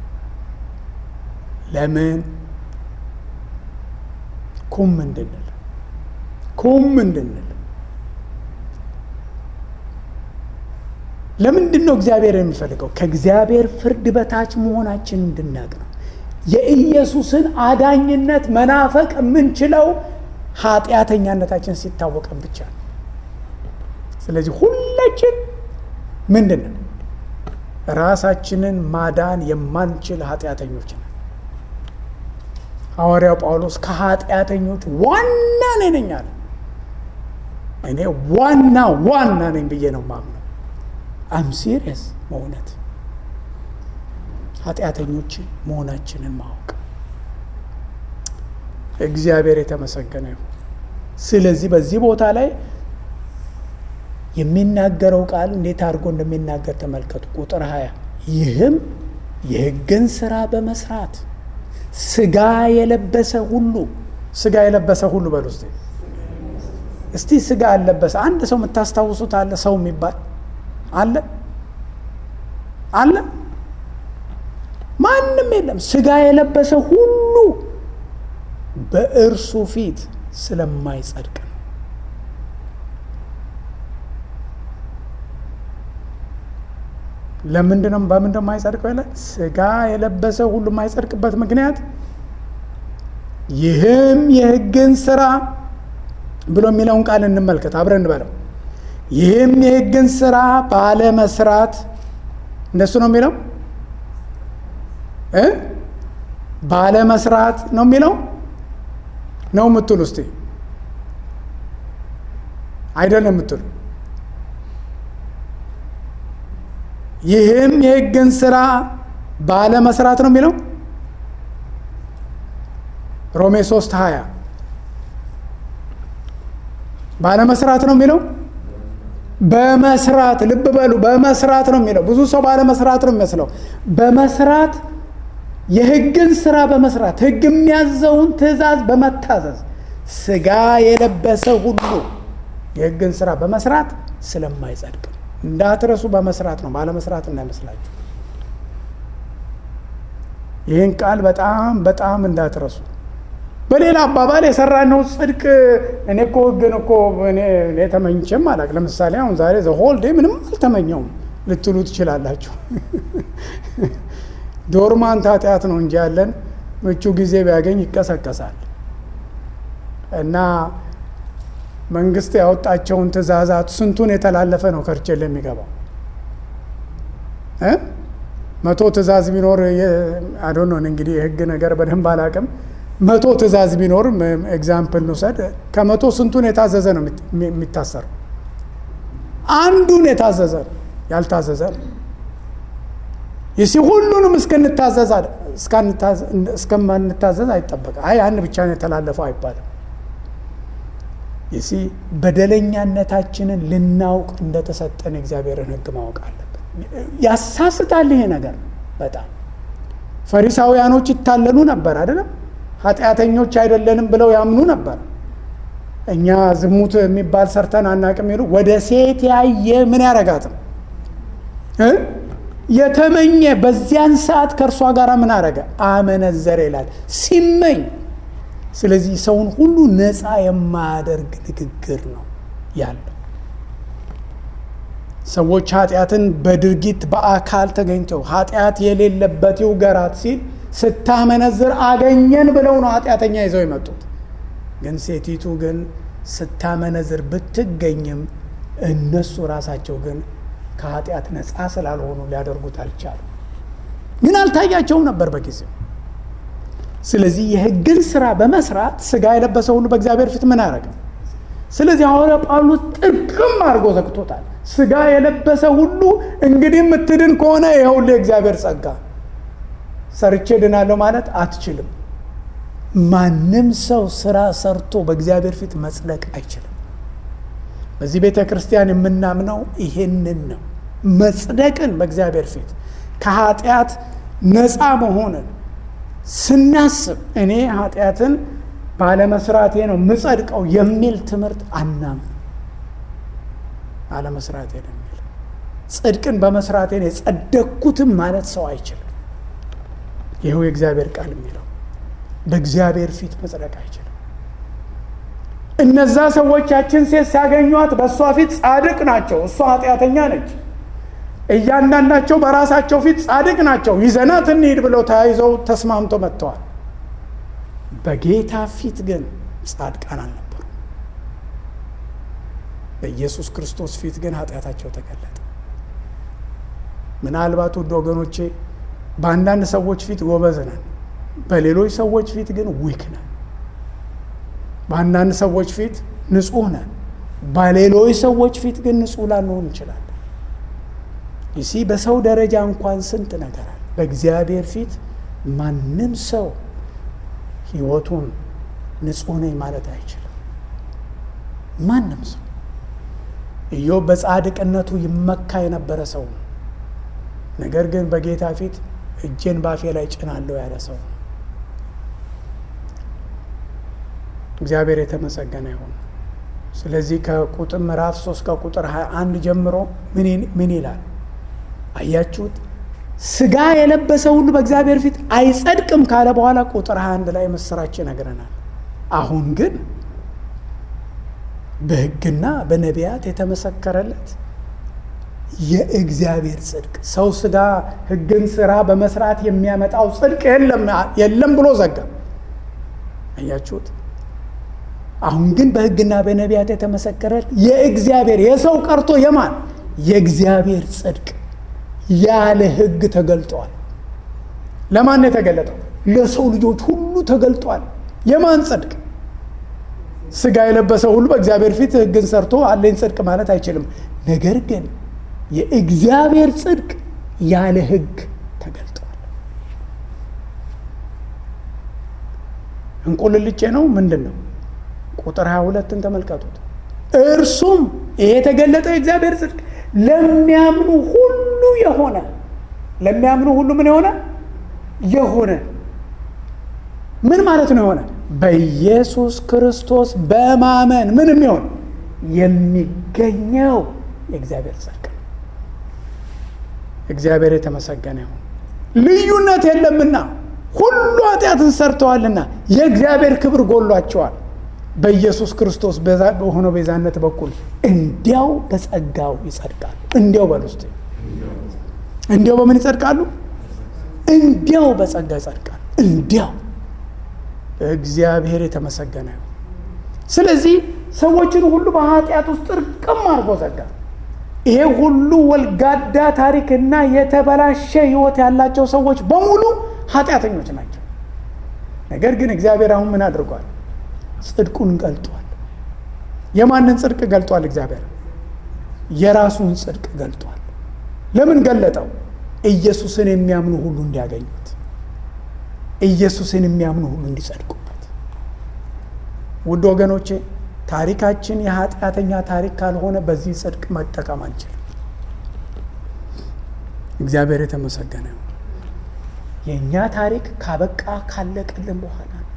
ለምን ኩም እንድንል ኩም እንድንል ለምንድን ነው እግዚአብሔር የሚፈልገው? ከእግዚአብሔር ፍርድ በታች መሆናችን እንድናቅ ነው። የኢየሱስን አዳኝነት መናፈቅ የምንችለው ኃጢአተኛነታችን ሲታወቀን ብቻ ነው። ስለዚህ ሁላችን ምንድን ነው ራሳችንን ማዳን የማንችል ኃጢአተኞች ነን። ሐዋርያው ጳውሎስ ከኃጢአተኞች ዋና ነኝ ነኝ አለ። እኔ ዋና ዋና ነኝ ብዬ ነው ማምነው። አም ሲሪየስ በእውነት ኃጢአተኞች መሆናችንን ማወቅ እግዚአብሔር የተመሰገነ ይሁን። ስለዚህ በዚህ ቦታ ላይ የሚናገረው ቃል እንዴት አድርጎ እንደሚናገር ተመልከቱ። ቁጥር ሀያ ይህም የሕግን ስራ በመስራት ስጋ የለበሰ ሁሉ ስጋ የለበሰ ሁሉ በሉ እስቲ እስቲ ስጋ ያለበሰ አንድ ሰው የምታስታውሱት አለ? ሰው የሚባል አለ አለ? ማንም የለም። ስጋ የለበሰ ሁሉ በእርሱ ፊት ስለማይጸድቅ ነው። ለምንድን ነው በምንድን ነው የማይጸድቀው ይላል? ስጋ የለበሰ ሁሉ የማይጸድቅበት ምክንያት ይህም የሕግን ስራ ብሎ የሚለውን ቃል እንመልከት፣ አብረን እንበለው። ይህም የሕግን ስራ ባለመስራት እንደሱ ነው የሚለው እ ባለመስራት ነው የሚለው ነው የምትሉ እስቲ አይደለም የምትሉ ይህም የሕግን ስራ ባለመስራት ነው የሚለው ሮሜ 3 20 ባለመስራት ነው የሚለው በመስራት ልብ በሉ በመስራት ነው የሚለው ብዙ ሰው ባለመስራት ነው የሚመስለው በመስራት የህግን ስራ በመስራት ህግ የሚያዘውን ትእዛዝ በመታዘዝ ስጋ የለበሰ ሁሉ የህግን ስራ በመስራት ስለማይጸድቅ እንዳትረሱ በመስራት ነው ባለመስራት እንዳይመስላችሁ ይህን ቃል በጣም በጣም እንዳትረሱ በሌላ አባባል የሰራነው ጽድቅ እኔ እኮ ህግን እኮ እኔ ተመኝቼም አላቅ ለምሳሌ አሁን ዛሬ ዘሆል ዴ ምንም አልተመኘውም ልትሉ ትችላላችሁ ዶርማንት ኃጢአት ነው እንጂ ያለን ምቹ ጊዜ ቢያገኝ ይቀሰቀሳል እና መንግስት ያወጣቸውን ትእዛዛት ስንቱን የተላለፈ ነው ከርቸል የሚገባው መቶ ትእዛዝ ቢኖር አዶኖን እንግዲህ የህግ ነገር በደንብ አላቅም መቶ ትእዛዝ ቢኖር ኤግዛምፕል ንውሰድ ከመቶ ስንቱን የታዘዘ ነው የሚታሰረው አንዱን የታዘዘ ነው ያልታዘዘ ነው ይሲ ሁሉንም እስከምንታዘዝ አይጠበቅ አይ አንድ ብቻ ነው የተላለፈው አይባልም ይሲ በደለኛነታችንን ልናውቅ እንደተሰጠን እግዚአብሔርን ህግ ማወቅ አለብን ያሳስታል ይሄ ነገር በጣም ፈሪሳውያኖች ይታለሉ ነበር አይደለም ኃጢአተኞች አይደለንም ብለው ያምኑ ነበር እኛ ዝሙት የሚባል ሰርተን አናቅም ይሉ ወደ ሴት ያየ ምን ያረጋትም የተመኘ በዚያን ሰዓት ከእርሷ ጋር ምን አረገ አመነዘረ ይላል ሲመኝ ስለዚህ ሰውን ሁሉ ነፃ የማያደርግ ንግግር ነው ያለው ሰዎች ኃጢአትን በድርጊት በአካል ተገኝተው ኃጢአት የሌለበት ይውገራት ሲል ስታመነዝር አገኘን ብለው ነው ኃጢአተኛ ይዘው የመጡት ግን ሴቲቱ ግን ስታመነዝር ብትገኝም እነሱ ራሳቸው ግን ከኃጢአት ነፃ ስላልሆኑ ሊያደርጉት አልቻሉ ግን አልታያቸውም ነበር በጊዜው ስለዚህ የህግን ስራ በመስራት ስጋ የለበሰ ሁሉ በእግዚአብሔር ፊት ምን አያደረግም ስለዚህ ሐዋርያ ጳውሎስ ጥርቅም አድርጎ ዘግቶታል ስጋ የለበሰ ሁሉ እንግዲህ የምትድን ከሆነ ይኸውልህ የእግዚአብሔር ጸጋ ሰርቼ ድናለሁ ማለት አትችልም ማንም ሰው ስራ ሰርቶ በእግዚአብሔር ፊት መጽደቅ አይችልም በዚህ ቤተ ክርስቲያን የምናምነው ይሄንን ነው መጽደቅን በእግዚአብሔር ፊት ከኃጢአት ነፃ መሆንን ስናስብ እኔ ኃጢአትን ባለመስራቴ ነው ምጸድቀው የሚል ትምህርት አናምን ባለመስራቴ ነው የሚል ጽድቅን በመስራቴ ነው የጸደቅኩትም ማለት ሰው አይችልም ይኸው የእግዚአብሔር ቃል የሚለው በእግዚአብሔር ፊት መጽደቅ አይችልም እነዛ ሰዎቻችን ሴት ሲያገኟት በእሷ ፊት ጻድቅ ናቸው እሷ ኃጢአተኛ ነች እያንዳንዳቸው በራሳቸው ፊት ጻድቅ ናቸው ይዘናት እንሂድ ብለው ተያይዘው ተስማምቶ መጥተዋል በጌታ ፊት ግን ጻድቃን አልነበሩ በኢየሱስ ክርስቶስ ፊት ግን ኃጢአታቸው ተገለጠ ምናልባት ውድ ወገኖቼ በአንዳንድ ሰዎች ፊት ጎበዝ ነን በሌሎች ሰዎች ፊት ግን ዊክ ነን በአንዳንድ ሰዎች ፊት ንጹህ ነን በሌሎች ሰዎች ፊት ግን ንጹህ ላንሆን እንችላለን ይሲ በሰው ደረጃ እንኳን ስንት ነገር አለ በእግዚአብሔር ፊት ማንም ሰው ህይወቱን ንጹህ ነኝ ማለት አይችልም ማንም ሰው ኢዮብ በጻድቅነቱ ይመካ የነበረ ሰው ነው ነገር ግን በጌታ ፊት እጄን ባፌ ላይ ጭናለሁ ያለ ሰው ነው እግዚአብሔር የተመሰገነ ይሁን ስለዚህ ከቁጥር ምዕራፍ 3 ከቁጥር 21 ጀምሮ ምን ይላል አያችሁት ስጋ የለበሰ ሁሉ በእግዚአብሔር ፊት አይጸድቅም ካለ በኋላ ቁጥር 21 ላይ ምስራች ይነግረናል አሁን ግን በህግና በነቢያት የተመሰከረለት የእግዚአብሔር ጽድቅ ሰው ስጋ ህግን ስራ በመስራት የሚያመጣው ጽድቅ የለም ብሎ ዘጋ አያችሁት አሁን ግን በህግና በነቢያት የተመሰከረለት የእግዚአብሔር የሰው ቀርቶ የማን የእግዚአብሔር ጽድቅ ያለ ህግ ተገልጧል ለማን ነው የተገለጠው ለሰው ልጆች ሁሉ ተገልጧል የማን ጽድቅ ስጋ የለበሰ ሁሉ በእግዚአብሔር ፊት ህግን ሰርቶ አለኝ ጽድቅ ማለት አይችልም ነገር ግን የእግዚአብሔር ጽድቅ ያለ ህግ ተገልጧል እንቁልልቼ ነው ምንድን ነው? ቁጥር 22ን ተመልከቱት። እርሱም ይሄ የተገለጠ የእግዚአብሔር ጽድቅ ለሚያምኑ ሁሉ የሆነ ለሚያምኑ ሁሉ ምን የሆነ የሆነ ምን ማለት ነው? የሆነ በኢየሱስ ክርስቶስ በማመን ምን የሚሆን የሚገኘው የእግዚአብሔር ጽድቅ ነው። እግዚአብሔር የተመሰገነ ይሁን። ልዩነት የለምና ሁሉ ኃጢአትን ሰርተዋልና የእግዚአብሔር ክብር ጎሏቸዋል። በኢየሱስ ክርስቶስ በሆነው ቤዛነት በኩል እንዲያው በጸጋው ይጸድቃሉ። እንዲያው በል ውስጥ እንዲያው በምን ይጸድቃሉ? እንዲያው በጸጋ ይጸድቃሉ። እንዲያው እግዚአብሔር የተመሰገነ ይሁን። ስለዚህ ሰዎችን ሁሉ በኃጢአት ውስጥ ጥርቅም አድርጎ ዘጋ። ይሄ ሁሉ ወልጋዳ ታሪክና የተበላሸ ሕይወት ያላቸው ሰዎች በሙሉ ኃጢአተኞች ናቸው። ነገር ግን እግዚአብሔር አሁን ምን አድርጓል? ጽድቁን ገልጧል። የማንን ጽድቅ ገልጧል? እግዚአብሔር የራሱን ጽድቅ ገልጧል። ለምን ገለጠው? ኢየሱስን የሚያምኑ ሁሉ እንዲያገኙት፣ ኢየሱስን የሚያምኑ ሁሉ እንዲጸድቁበት። ውድ ወገኖቼ ታሪካችን የኃጢአተኛ ታሪክ ካልሆነ በዚህ ጽድቅ መጠቀም አንችልም። እግዚአብሔር የተመሰገነ ነው። የእኛ ታሪክ ካበቃ ካለቀልን በኋላ ነው።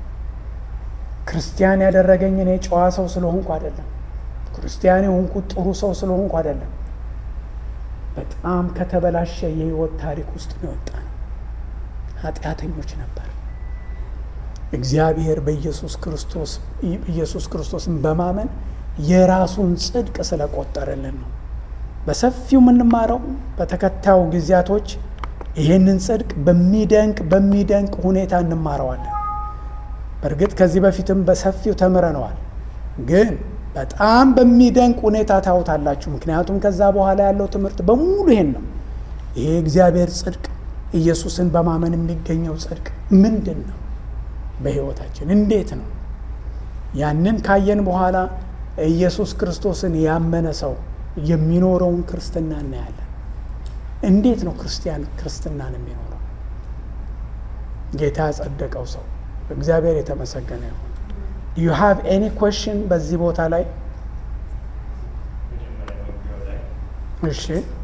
ክርስቲያን ያደረገኝ እኔ ጨዋ ሰው ስለሆንኩ አይደለም። ክርስቲያን የሆንኩት ጥሩ ሰው ስለሆንኩ አይደለም። በጣም ከተበላሸ የህይወት ታሪክ ውስጥ ነው የወጣ ነው። ኃጢአተኞች ነበር። እግዚአብሔር በኢየሱስ ክርስቶስ ኢየሱስ ክርስቶስን በማመን የራሱን ጽድቅ ስለቆጠረልን ነው። በሰፊው የምንማረው በተከታዩ ጊዜያቶች ይህንን ጽድቅ በሚደንቅ በሚደንቅ ሁኔታ እንማረዋለን። በእርግጥ ከዚህ በፊትም በሰፊው ተምረነዋል፣ ግን በጣም በሚደንቅ ሁኔታ ታዩታላችሁ። ምክንያቱም ከዛ በኋላ ያለው ትምህርት በሙሉ ይሄን ነው። ይሄ እግዚአብሔር ጽድቅ ኢየሱስን በማመን የሚገኘው ጽድቅ ምንድን ነው? በህይወታችን እንዴት ነው? ያንን ካየን በኋላ ኢየሱስ ክርስቶስን ያመነ ሰው የሚኖረውን ክርስትና እናያለን። እንዴት ነው ክርስቲያን ክርስትናን የሚኖረው? ጌታ ያጸደቀው ሰው እግዚአብሔር የተመሰገነ ይሁን። ዩ ሃቭ ኤኒ ኮሽን በዚህ ቦታ ላይ? እሺ